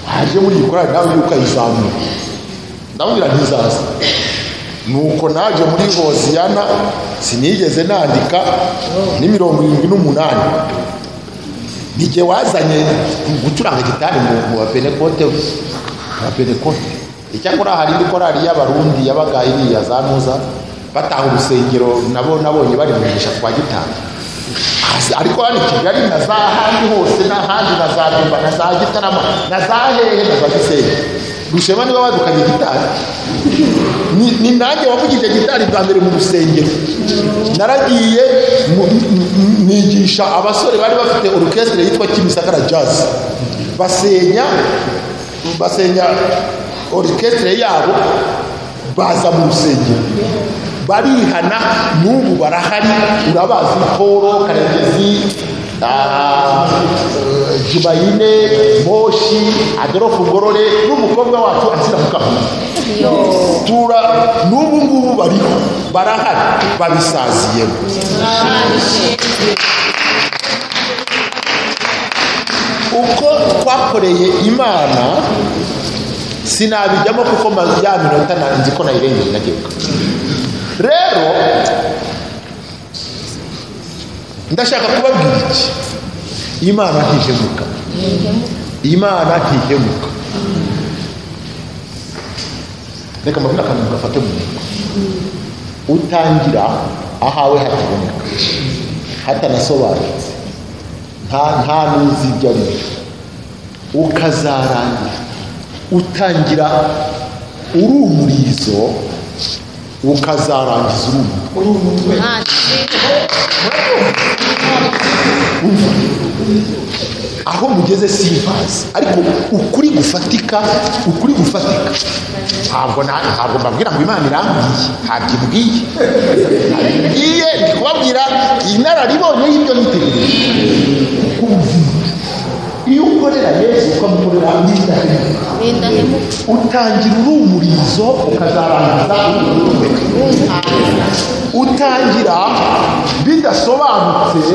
A: haje muri iyi korali nawe ujye ukayizamura ndamubwira ntizaza nuko naje muri hoziyana sinigeze nandika ni mirongo irindwi n'umunani nijye wazanye gucuranga gitari mu mu wa penekote mu wa penekote icyakora hari indi korali y'abarundi yabaga iriya za nuza bataha urusengero nabo nabonye bari mu mugisha kwa gitari Asi- ariko hano i kigali na za handi hose n'ahandi na za demba na za gitarama na za hehe na za gisenyi rushema niba wadukanye gitari ni- ni nanjye wavugije gitari bwa mbere mu rusengero naragiye mu- m- m- nigisha abasore bari bafite orukestre yitwa kimisagara jazz basenya basenya orukestre yabo baza mu rusengero barihana n'ubu barahari urabazi polo karekezi ah, jibayine moshi adolphe ngorore n'umukobwa wacu asira mukamuga tura n'ubu ngubu bariho barahari babisaziyemo uko twakoreye imana sinabijyamo kuko ma- ya minota na- nzi ko nayirengeye ndagenda rero ndashaka kubabwira iki imana ntihemuka imana ntihemuka reka mbabwire akantu gafate mu mutwe utangira ahawe hataboneka hatanasobanutse nta nta n'uzi ibyo ari byo ukazarangira utangira uri umurizo ukazarangiza uri umutwe
D: uri umutwe
A: aho mugeze simbazi ariko ukuri gufatika ukuri gufatika ntabwo na- ntabwo mbabwira ngo imana irambwiye ntabwo ibwiye ntabwo ibwiye ndi kubabwira inararibonye y'ibyo nitegereje ku buzima iyo ukorera yesu ukamukorera n'indahemuka
E: n'indahemuka
A: utangira urumurizo ukazarangiza urumurizo utangira bidasobanutse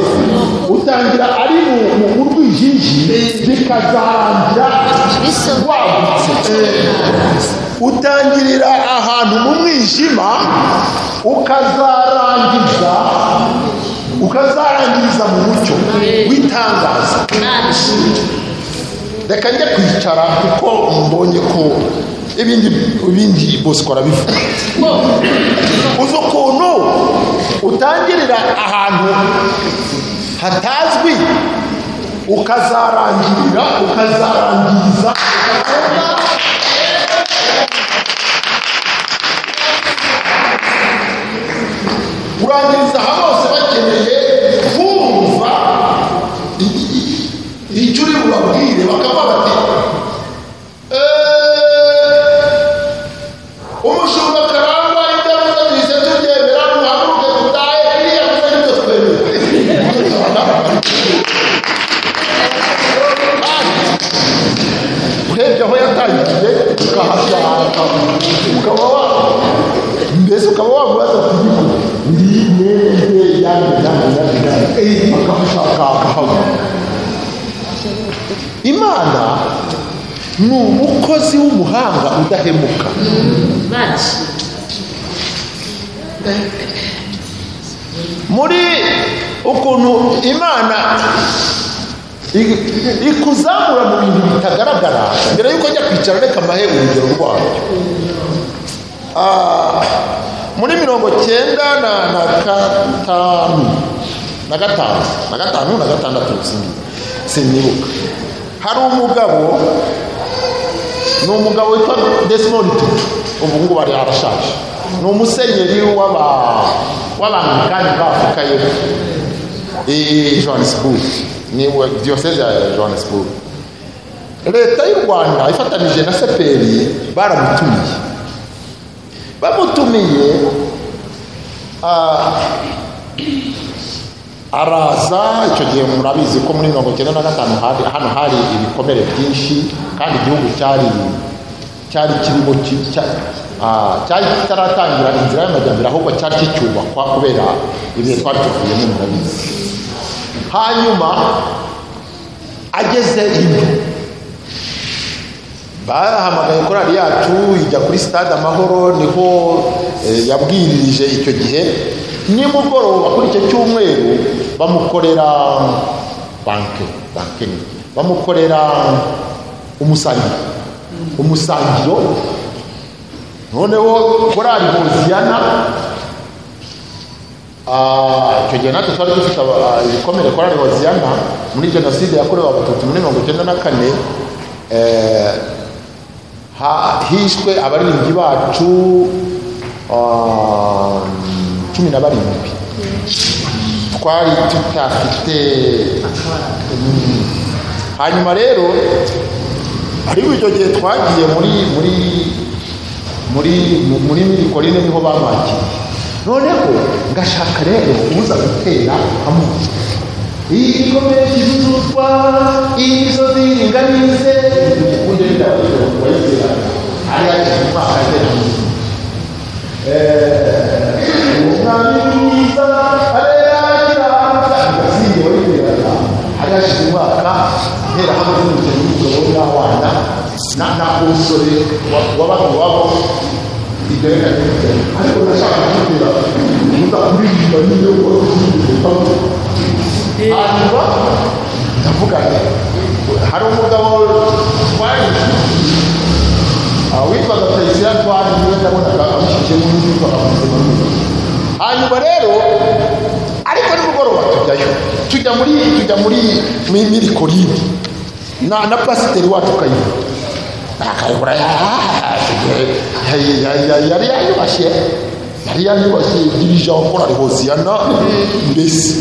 A: utangira ari mu- mu mu rwijiji bikazarangira
E: Bisobanuye.
A: wagutse utangirira ahantu mu mwijima ukazarangiza ukazarangiriza mu mucyo w'itangaza reka njye kwicara kuko mbonye ko ibindi ibindi bosco arabivuga uzi ukuntu utangirira ahantu hatazwi ukazarangirira ukazarangiza kurangiriza aha bose bakeneye kumva i- i- icyo uri bubabwire bakavuga bati "Eh, umushinga karangwa ibyabuze bize tubyemera duhaguruke dutahe iriya buze nibyo twemera urebye aho yatangiriye ukahagarara ukaba wa mbese ukaba wamubaza ati "Niko, ndi mwende yange yange yange yange akamushaka akahava imana ni umukozi w'umuhanga udahemuka muri ukuntu imana i- ikuzamura mu bintu bitagaragara mbere y'uko njya kwicara reka mbahe urugero rwabyo Ah, muri mirongo cyenda na na gatanu na gatanu na gatanu na gatandatu sindi- sinibuka hari umugabo ni umugabo witwa Desmond Tutu ubu ngubu ari arashaje ni umusenyeri w'aba w'abangangani b'afurika y'epfo i johannesburg ni wa- diyoseze ya johannesburg leta y'u rwanda ifatanije na seperi baramutumiye bamutumiye ah, araza icyo gihe murabizi ko muri mirongo icyenda na gatanu hari- hano hari ibikomere byinshi kandi igihugu cyari cyari kirimo ki- cya- ah, cyari kitaratangira inzira y'amajyambere ahubwo cyari kicyubakwa kubera ibihe twari tuvuyemo murabizi hanyuma ageze ino bahamagaye korali yacu ijya kuri stade amahoro niho eh, yabwirije icyo gihe nimugoroba kuri icyo cyumweru bamukorera banke banke ni bamukorera umusangiro umusangiro noneho korali hoziyana Ah, icyo gihe natwe twari dufite aba- ah, ibikomere kora hoziyana muri jenoside yakorewe abatutsi muri mirongo icyenda na kane eh, ha- hishwe abaririmbyi bacu ah, cumi na barindwi twari tutafite Mm. hanyuma rero ariko icyo gihe twagiye muri muri muri mu- muri mirikorine niho bamwakiriye noneho ngashaka rero uza gutera amoko igikomere kivuzwa izo ziringanize ubundi ndabagira ngo bayizera ari ari umwaka agera umwami mwiza areragira agasinge wayiteraga hari hashize umwaka guhera hano n'umugeni w'umugabo n'abana na na umusore wabaga iwabo ibyo reka ntibijyanye ariko ndashaka kutubwira muza kuririmba niyo wari uzirimba hanyuma ndavuga nti hari umugabo twari aho witwaga perezida twari niwe ndabonaga amushyigikiye mu nzu yitwaga muzima neza hanyuma rero ariko nimugoroba tujyayo tujya muri tujya muri muri muri koride na na pasiteri wacu kayihura akayihura yari yayubashye yari yayubashye dirija wakorari hoziyana mbese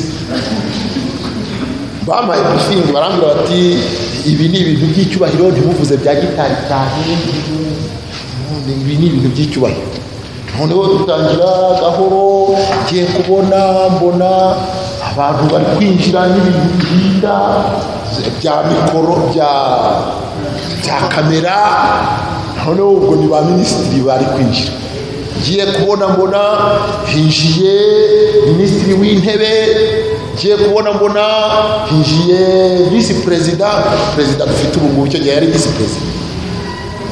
A: bampaye briefing barambwira bati ibi ni ibintu by'icyubahiro ntimuvuze bya gitari cyane ibi ni ibintu by'icyubahiro noneho dutangira gahoro ngiye kubona mbona abantu bari kwinjira n'ibintu byiza bya mikoro bya bya kamera noneho ubwo ni ba minisitiri bari kwinjira ngiye kubona mbona hinjiye minisitiri w'intebe ngiye kubona mbona hinjiye visi perezida perezida dufite ubu ngubu icyo gihe yari visi perezida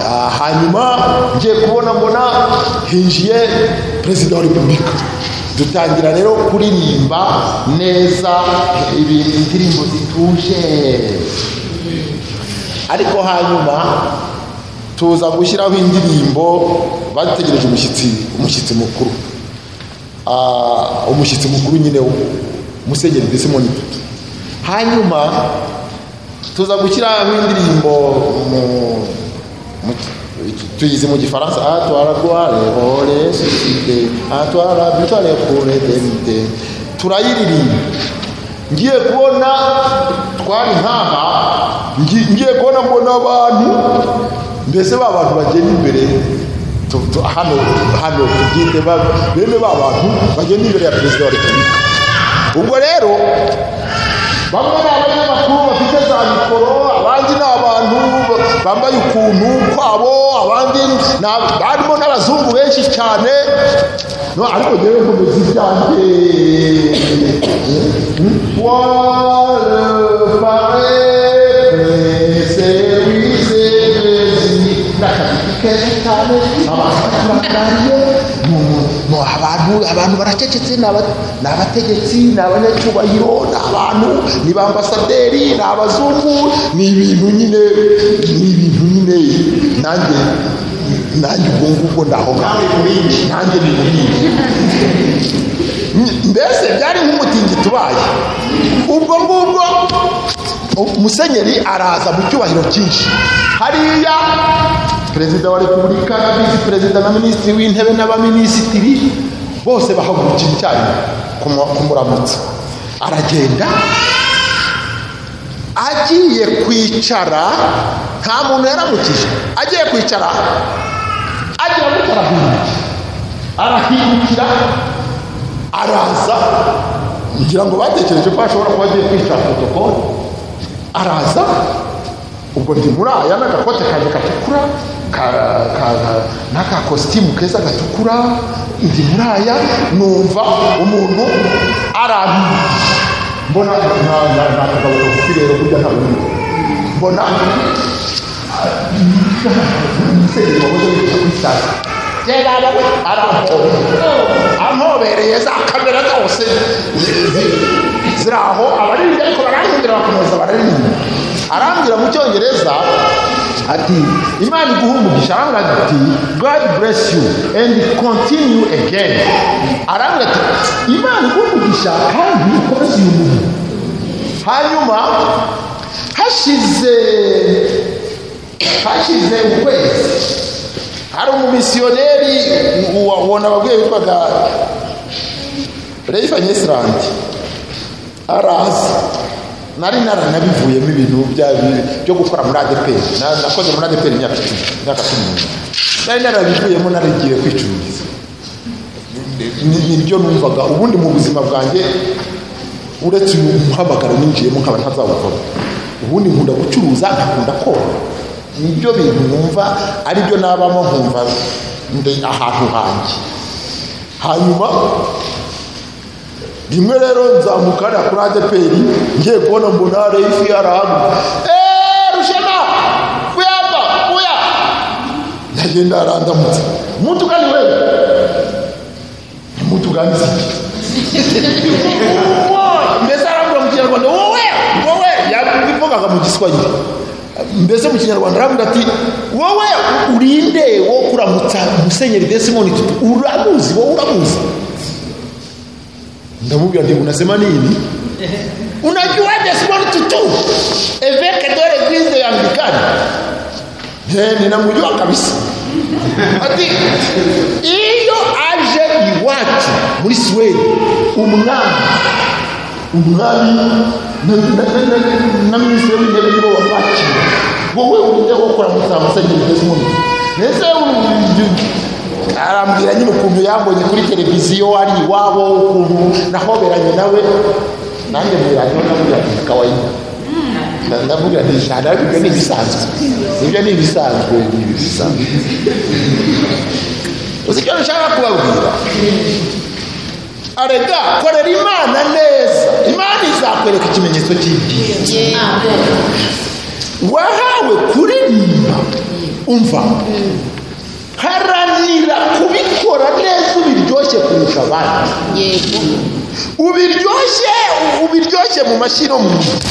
A: Ah, hanyuma ngiye kubona mbona hinjiye perezida wa repubulika dutangira rero kuririmba neza ibi- indirimbo zituje ariko hanyuma tuza gushyiraho indirimbo bategereje umushyitsi umushyitsi mukuru Ah, umushyitsi mukuru nyine umusenyeri desimoni tutu hanyuma tuza gushyiraho indirimbo mu- mu- tu- tuyizi mu gifaransa atwara rware ore susite atwara bitware kure demite turayiririmba ngiye kubona twari nk'aha ngi- ngiye kubona mbona abantu mbese ba bantu bagenda imbere tu- tu- hano hano tubyite ba- bene ba bantu bagenda imbere ya perezida wa repubulika ubwo rero bamwe ni abanyamakuru bafite za mikoro abandi ni abantu bambaye ukuntu kwabo abandi ni ab- barimo n'abazungu benshi cyane no ariko ngewe nkomeza ibyanjye Wale pare service de n'akazi keza cyane abantu barangiye mu abantu abantu baracecetse ni aba- ni abategetsi ni abanyacyubahiro ni abantu ni ba ambasaderi ni abazungu ni ibintu nyine ni ibintu nyine nanjye nanjye ubwo ngubwo ndaho ngaho nanjye ni buriya mbese byari nk'umutingito ubaye ubwo ngubwo umusenyeri araza mu cyubahiro cyinshi hariya perezida wa repubulika na visi perezida na minisitiri w'intebe n'abaminisitiri bose bahagurukira icyarimwe kumu- kumuramutsa aragenda agiye kwicara nta muntu yaramukije agiye kwicara agiye kwicara hino arahindukira araza ngira ngo batekereje ko ashobora kuba agiye kwicara protokole araza ubwo ndi muri aya n'agakote kanjye gatukura ka- ka- ka- n'aka kositimu keza gatukura ndi muri aya numva umuntu arambiye mbona nta- nta- nta kagabo kagufi rero burya nta bundi mbona umusenyeri wahoze wigisha kuri sitasiyo gerara we arampobera ampobereye za kamera zose zi- zi- ziri aho abaririmba ariko bararirimbira bakomeza bararirimba arambwira mu cyongereza ati imana iguha umugisha arambwira ati god bless you and continue again arambwira ati imana iguha umugisha kandi ukomeze uyu murimo hanyuma hashize hashize ukwezi hari umumisiyoneri wa- ubona ababyeyi witwaga reyifani isirandi araza nari naranabivuyemo ibintu bya- byo gukora muri adeperi Na- nakoze muri adeperi imyaka icumi imyaka cumi n'umunani nari narabivuyemo narigiye kwicururiza Ni- nibyo numvaga ubundi mu buzima bwanjye uretse uyu muhamagaro ninjiyemo nkaba ntazawukora ubundi nkunda gucuruza nkakunda kora nibyo bintu numva aribyo nabamo nkumva ndi ahantu hanjye hanyuma rimwe rero nzamuka hariya kuri adeperi ngiye kubona mbona reifi arahaga eee rushema kuyamba kuya ndagenda arandamutse mutu kandi wewe mutu kandi siki mbese arambwira mu kinyarwanda wowe wowe yabivugaga mu giswahili mbese mu kinyarwanda arambwira ati wowe urinde wo kuramutsa musenyeri desimoni tutu uramuzi wowe uramuzi ndamubwira ndi unasema nini unajua desimoni tutu eveke dore gwize yambikani Eh, ninamjua kabisa ati iyo aje iwacu muri siwedi umwami umwami na- na- na- na- na minisitiri w'intebe nibo bamwakira wowe urinde gukora mutamusenyeri desimoni ndetse u- arambwira nyine ukuntu yambonye kuri televiziyo ari iwabo ukuntu nahoberanye nawe nanjye mwiranye namubwira ati kawaida Na- ndamubwira ati shana ibyo ni ibisanzwe ibyo ni ibisanzwe ni ibisanzwe uzi icyo nshaka kubabwira arega korera imana neza imana izakwereka ikimenyetso cy'ibyiza wahawe kuririmba umva haranira kubikora neza ubiryoshye kurusha abandi ubiryoshye ubiryoshye mu mashyi no mu minwa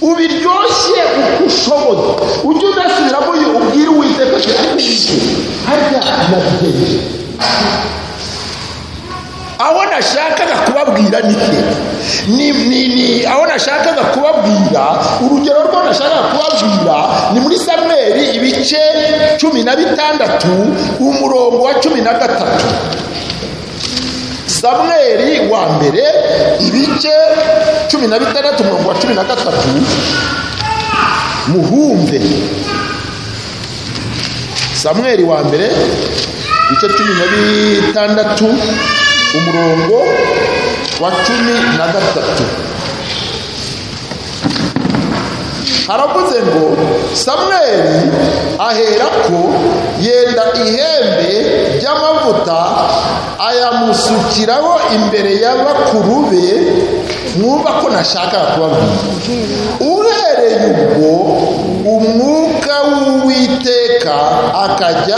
A: ubiryoshye uko ushoboye ujye udasubiramo uyu ubwire uwiteka ati ariko uyu harya nabitegereje aho nashakaga kubabwira ni he ni, ni, ni aho nashakaga kubabwira urugero rwo nashakaga kubabwira ni muri samweli ibice cumi na bitandatu umurongo wa cumi na gatatu samweli wa mbere ibice cumi na bitandatu umurongo wa cumi na gatatu muhumve samweli wa mbere ibice cumi na bitandatu umurongo wa cumi na gatatu haravuze ngo samweli aherako yenda ihembe ry'amavuta ayamusukiraho imbere ya bakuru be mwumva ko nashaka kubabwira uhereye ubwo umwuka w'uwiteka akajya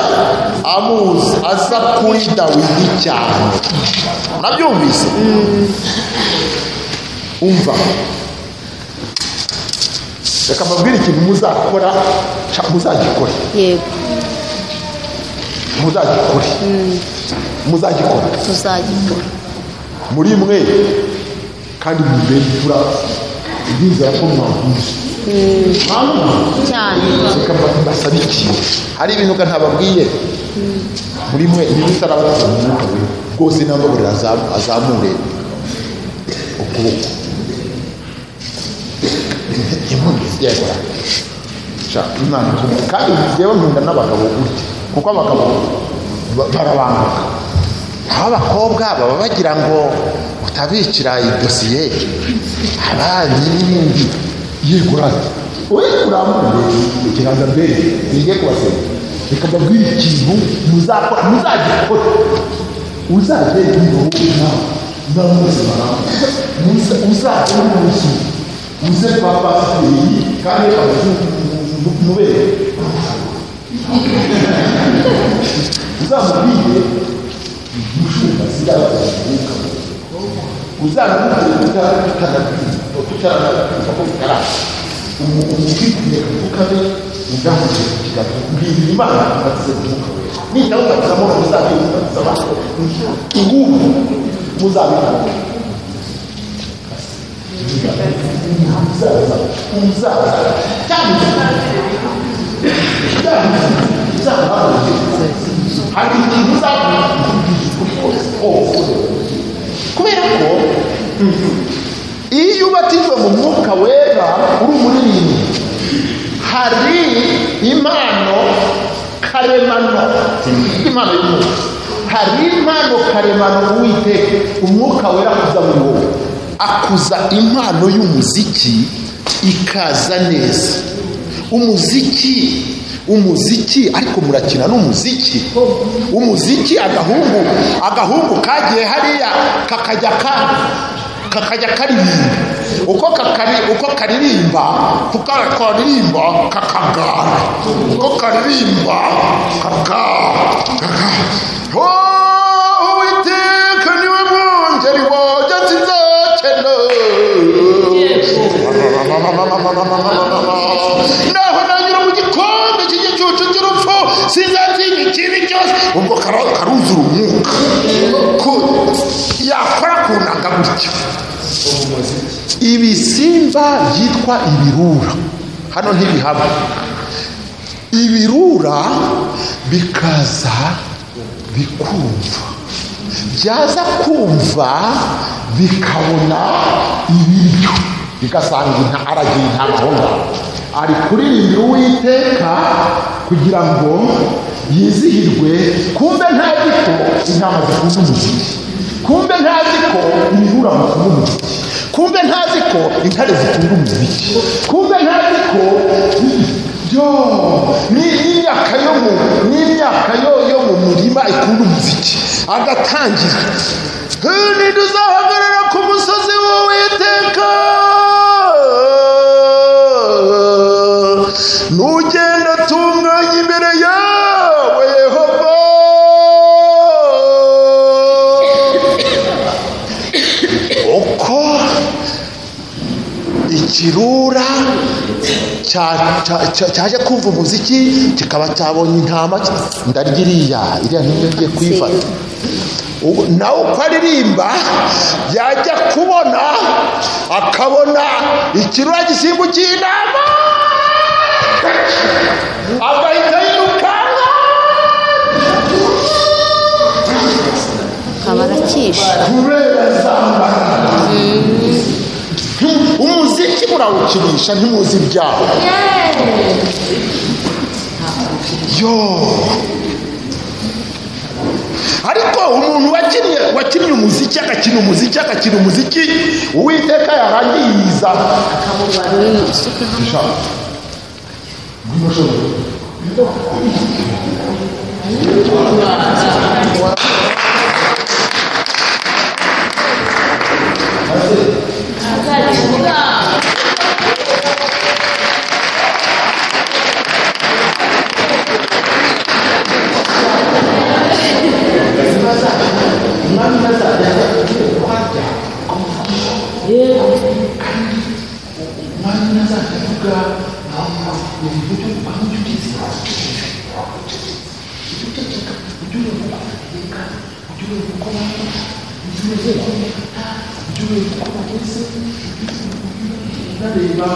A: amuzi aza kuri dawidi cyane murabyumvise umva reka mbabwire ikintu muzakora ca- muzagikore
E: yego
A: muzagikore muzagikora
E: tuzagikora
A: muri mwe kandi mubere imfura ndizera ko mwakumva
E: cyane
A: reka mba- mbasaba iki hari ibintu ga ntababwiye muri mwe ibintu utarabaza mu mwuka we rwose nambaburira azamu- azamure ukuboko inkundi yego sha imana ikubwire. kandi njyewe nkunda n'abagabo gutya kuko abagabo ba- barabanguka aho abakobwa baba bagira ngo utabicira idosiye abandi n'ibindi yigurane we urambuye ikiganza mbere nige kubasenya reka mbabwire ikintu muzakora muzagikora uzajye yibaho nawe ndamuzima nawe uzajye n'umunsi uze kwa pasiteri kandi abazumubere uzamubwire umushumba sigaragaza uzanamukuta utaranakuta ko bitaraba umukwikwiye kuvuga be ugamije kugira mbwira imana imaze kuvuga nitawe ukazamura muzabyifuza abantu ingubu muzabikora umuzaza umuzaza cyangwa cyangwa cyangwa hari ikintu uzabona kuri kose kubera ko iyo ubatijwe mu mwuka wera uri umuririmbyi hari impano karemano impano y'umwuka hari impano karemano uwiteka umwuka wera akuza muri wowe akuza impano y'umuziki ikaza neza umuziki umuziki ariko murakina n'umuziki umuziki agahungu agahungu kagiye hariya kakajya ka kakajya karirimba uko kakari uko karirimba kuko karirimba kakagara uko karirimba kaka kaka oh uwiteka niwe mwungeri wanjye nzakena naho nanyura mu gikombe cy'igicucu cy'urupfu sinzatinya ikindi cyose ubwo kara- karuzura umwuka ko yakora kunanga gutya ibisimba byitwa ibirura hano ntibihaba ibirura bikaza bikumva byaza kumva bikabona ibiryo bigasanga inta aragira intamaho ngaho ari kuririmbira uwiteka kugira ngo yizihirwe kumbe ntazi ko intama zikunda umuziki kumbe ntazi ko ibirura bikunda umuziki kumbe ntazi ko intare zikunda umuziki kumbe ntazi ko yo ni imyaka yo mu ni imyaka yo yo mu murima ikunda umuziki agatangira ntiduzahagarara ku musozi w'uwiteka nugenda tunganya imbere yawe yehova uko ikirura cya- cya- cya- cyaje kumva umuziki kikaba cyabonye intama ndarya iriya iriya niyo ngiye kuyifata Ubu- nawe uko aririmba yajya kubona akabona ikirura gisimbukiye inama agahita yirukanka
E: akaba arakisha
A: kubera zambara umuziki murawukinisha ntimuzi ibyawo yo ariko umuntu wakinnye wakinnye umuziki agakina umuziki agakina umuziki uwiteka yarangiza
E: isuka
A: ndareba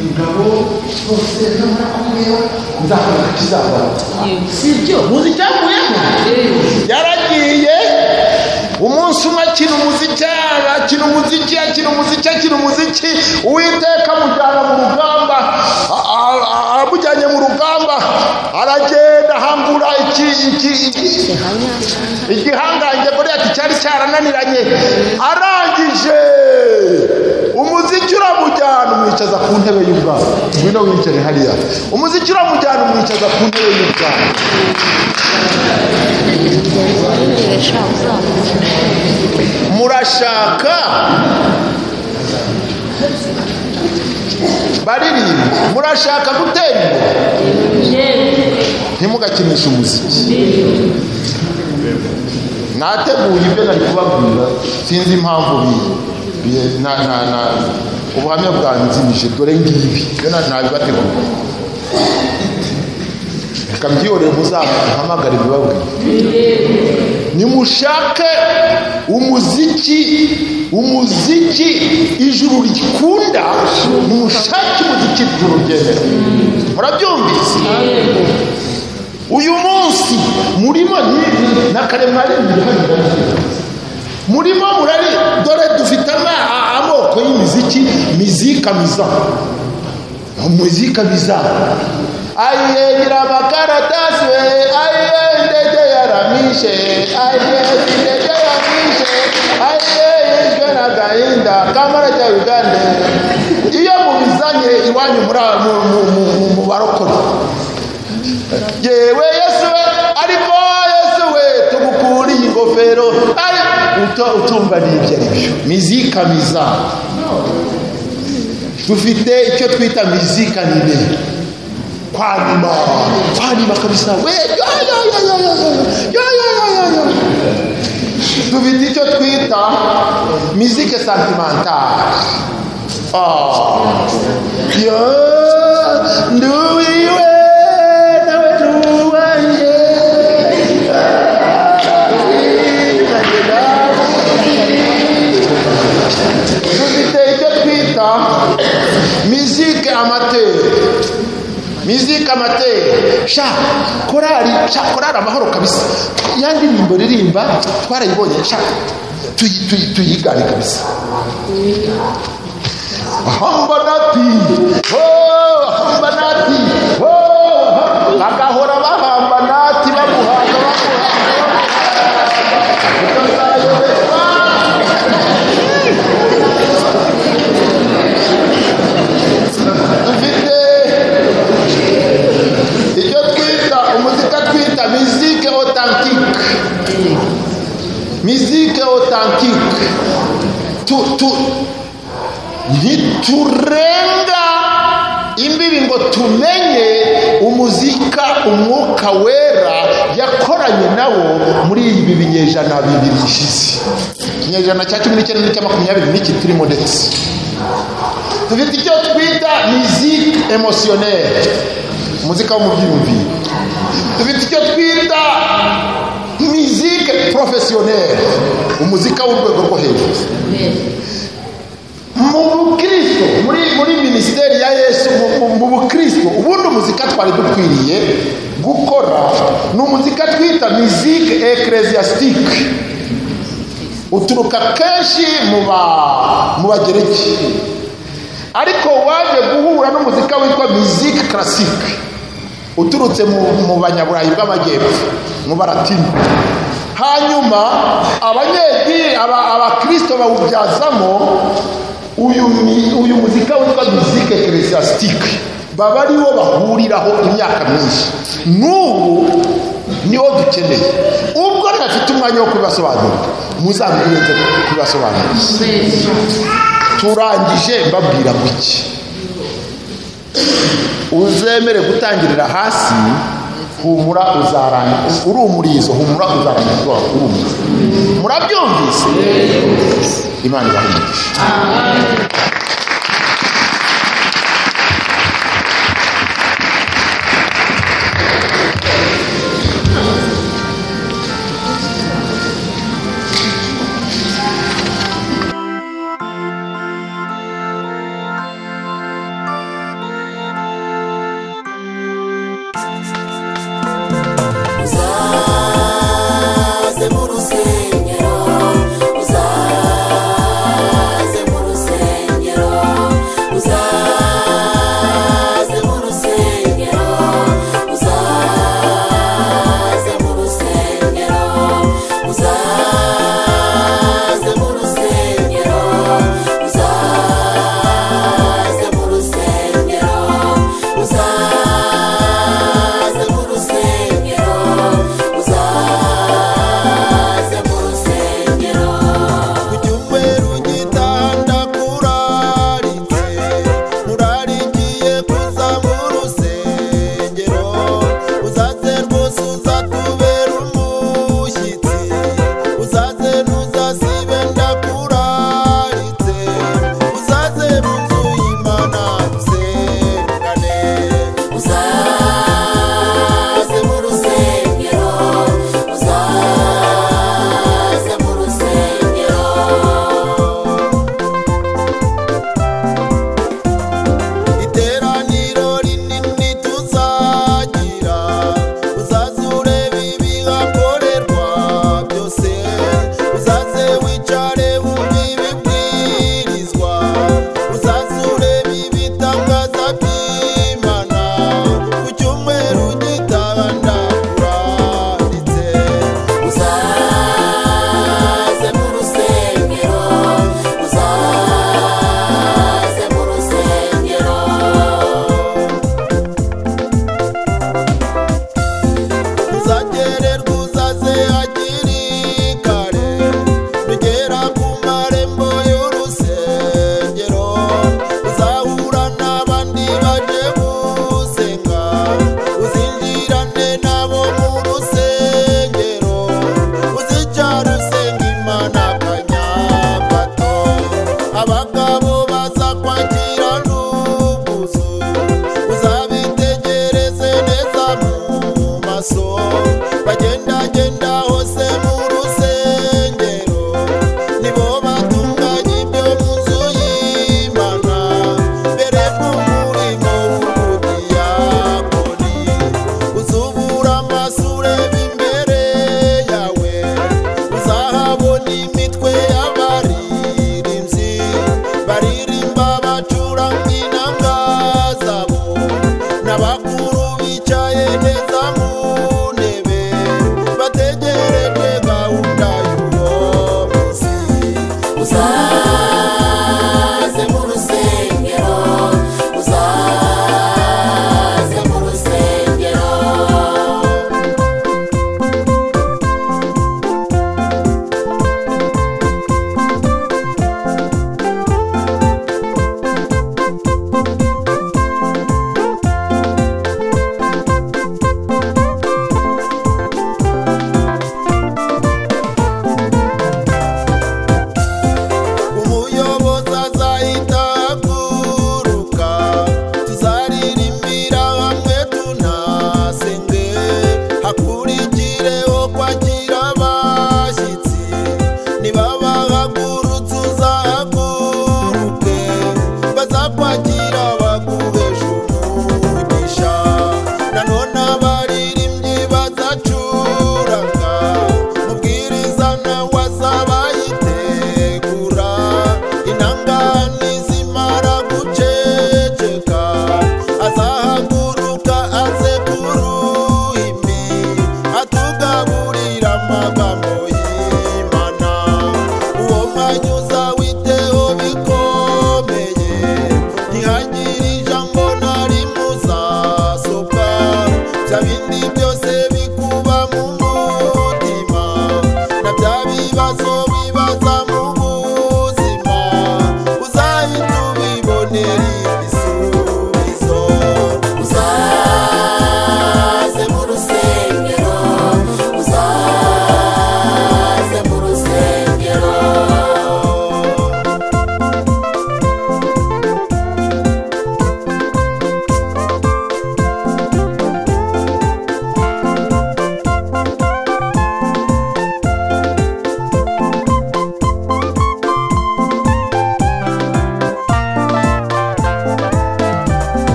A: ingabo zose namara kumweho nzakora kizabara sibyo muzi icyavuyemo yaragiye umunsi umwe akina umuziki akina umuziki akina umuziki akina umuziki uwiteka amujyana mu rugamba a- a- a- amujyanye mu rugamba aragenda ahambura iki iki iki- igihangange goliyati cyari cyarananiranye arangije umuziki uramujyana umwicaza ku ntebe y'ubwami ngwino wicare hariya umuziki uramujyana umwicaza ku ntebe y'ubwami murashaka baririmba murashaka gutera imbere ntimugakinishe umuziki nateguye ibyo nari kubabwira sinzi impamvu bi- bi- na na na ubuhamya bwanzimije dore ngibi byo na- nabibateguriye reka mbyihorere muzahamagare bibabwire nimushake umuziki umuziki ijuru rikunda nimushake umuziki ijuru ryemera murabyumvise uyu munsi murimo ni- na karemari murimo murari dore dufite ama- a- amoko y'imiziki mizika miza muzika miza aye nyirabakaratasi we aye ndege yaramishe aye ndege yaramishe aye yishwe na gahinda kamara cya ugande iyo mubizanye iwanyu muri aba- mu- mu- mu- mu- mu barokore yewe yesu we ariko yesu we tugukuriye ingofero ari uto utumva n'ibyo ari byo mizika miza dufite icyo twita mizika nibe kwanima kwanima kabisa we yo yo yo yo yo yo yo yo yo yo dufite icyo twita mizike sentimentale Ah. Yo, nduwiwe nawe nduwanje. Dufite icyo twita musique amateur. Musique amateur. Sha, korali, sha, korali amahoro kabisa. Ya ndirimbo ririmba twarayibonye sha. tuyi- tuyi- Tuyigane kabisa hambanati hambanati bagahora bahambanati bamuhaga bamuhaga dufite icyo twita umuzika twita mizike otantike mizike otantike tu, tu, ntiturenga imbibi ngo tumenye umuzika umwuka wera yakoranye nawo muri ibi binyejana bibiri bishize ikinyejana cya cumi n'icyenda n'icya makumyabiri n'iki turimo ndetse dufite icyo twita musique émotionnelle umuzika wo mu byiyumviro dufite icyo twita musique professionnelle umuzika w'urwego rwo hejuru mu bukristo muri muri minisiteri ya yesu mu, mu, mu bukristo ubundi umuzika twari dukwiriye gukora ni umuzika twita musique ecclesiastique uturuka kenshi mu ba mu bagereki ariko waje guhura n'umuzika witwa musique classique uturutse mu, mu banyaburayi bw'amajyepfo mu baratini hanyuma abanyedini aba- abakristo bawubyazamo uyu mi- uyu muzika witwa musike ekeresiyasitike baba ariwo bahuriraho imyaka myinshi n'ubu niwo dukeneye ubwo ntafite umwanya wo kubibasobanurira muzabirenze kubibasobanurira turangije mbabwira guke uzemere gutangirira hasi humura uzarangiza urumurizo humura uzarangiza urumurizo murabyumvise imana ibahe umugisha
C: bicaye neza mu ntebe bategereje gahunda y'ubuyobozi
B: uzaze mu rusengero uzaze mu rusengero
C: umuyobozi azahita ahaguruka tuzaririmbira hamwe tunasenge hakurikireho kwakira abashyitsi nibabahagurutse uzahaguruke bazakwakira baguhesha umugisha nanone abaririmbyi bazacuranga mubwiriza nawe azabayitegura intangane zimara guceceka azahaguruka aze ku ruhimbi atugaburira amagambo y'imana uwo mwanya uzawiteho bikomeye ntihagire ijambo na rimwe uzasohoka bya bindi byose bikuba mu mutima na bya bibazo bibaza mu buzima uzahita ubibonera ibisubizo
B: uzaze mu rusengero uzaze mu rusengero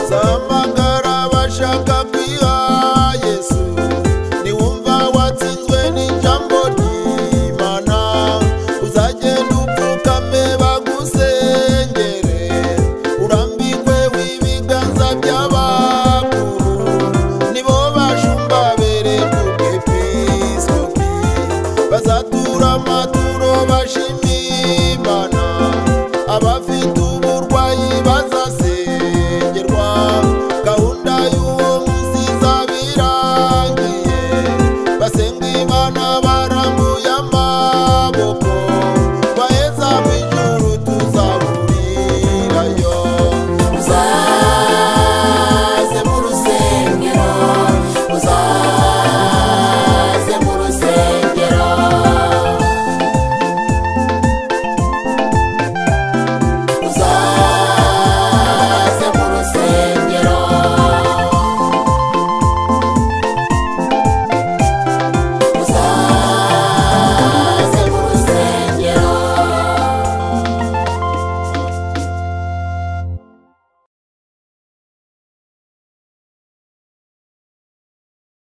C: zamagara bashaka kwiha yesu niwumva watsinzwe n'ijambo ry'imana uzagenda upfukame bagusengere urambikwe w'ibiganza by'abana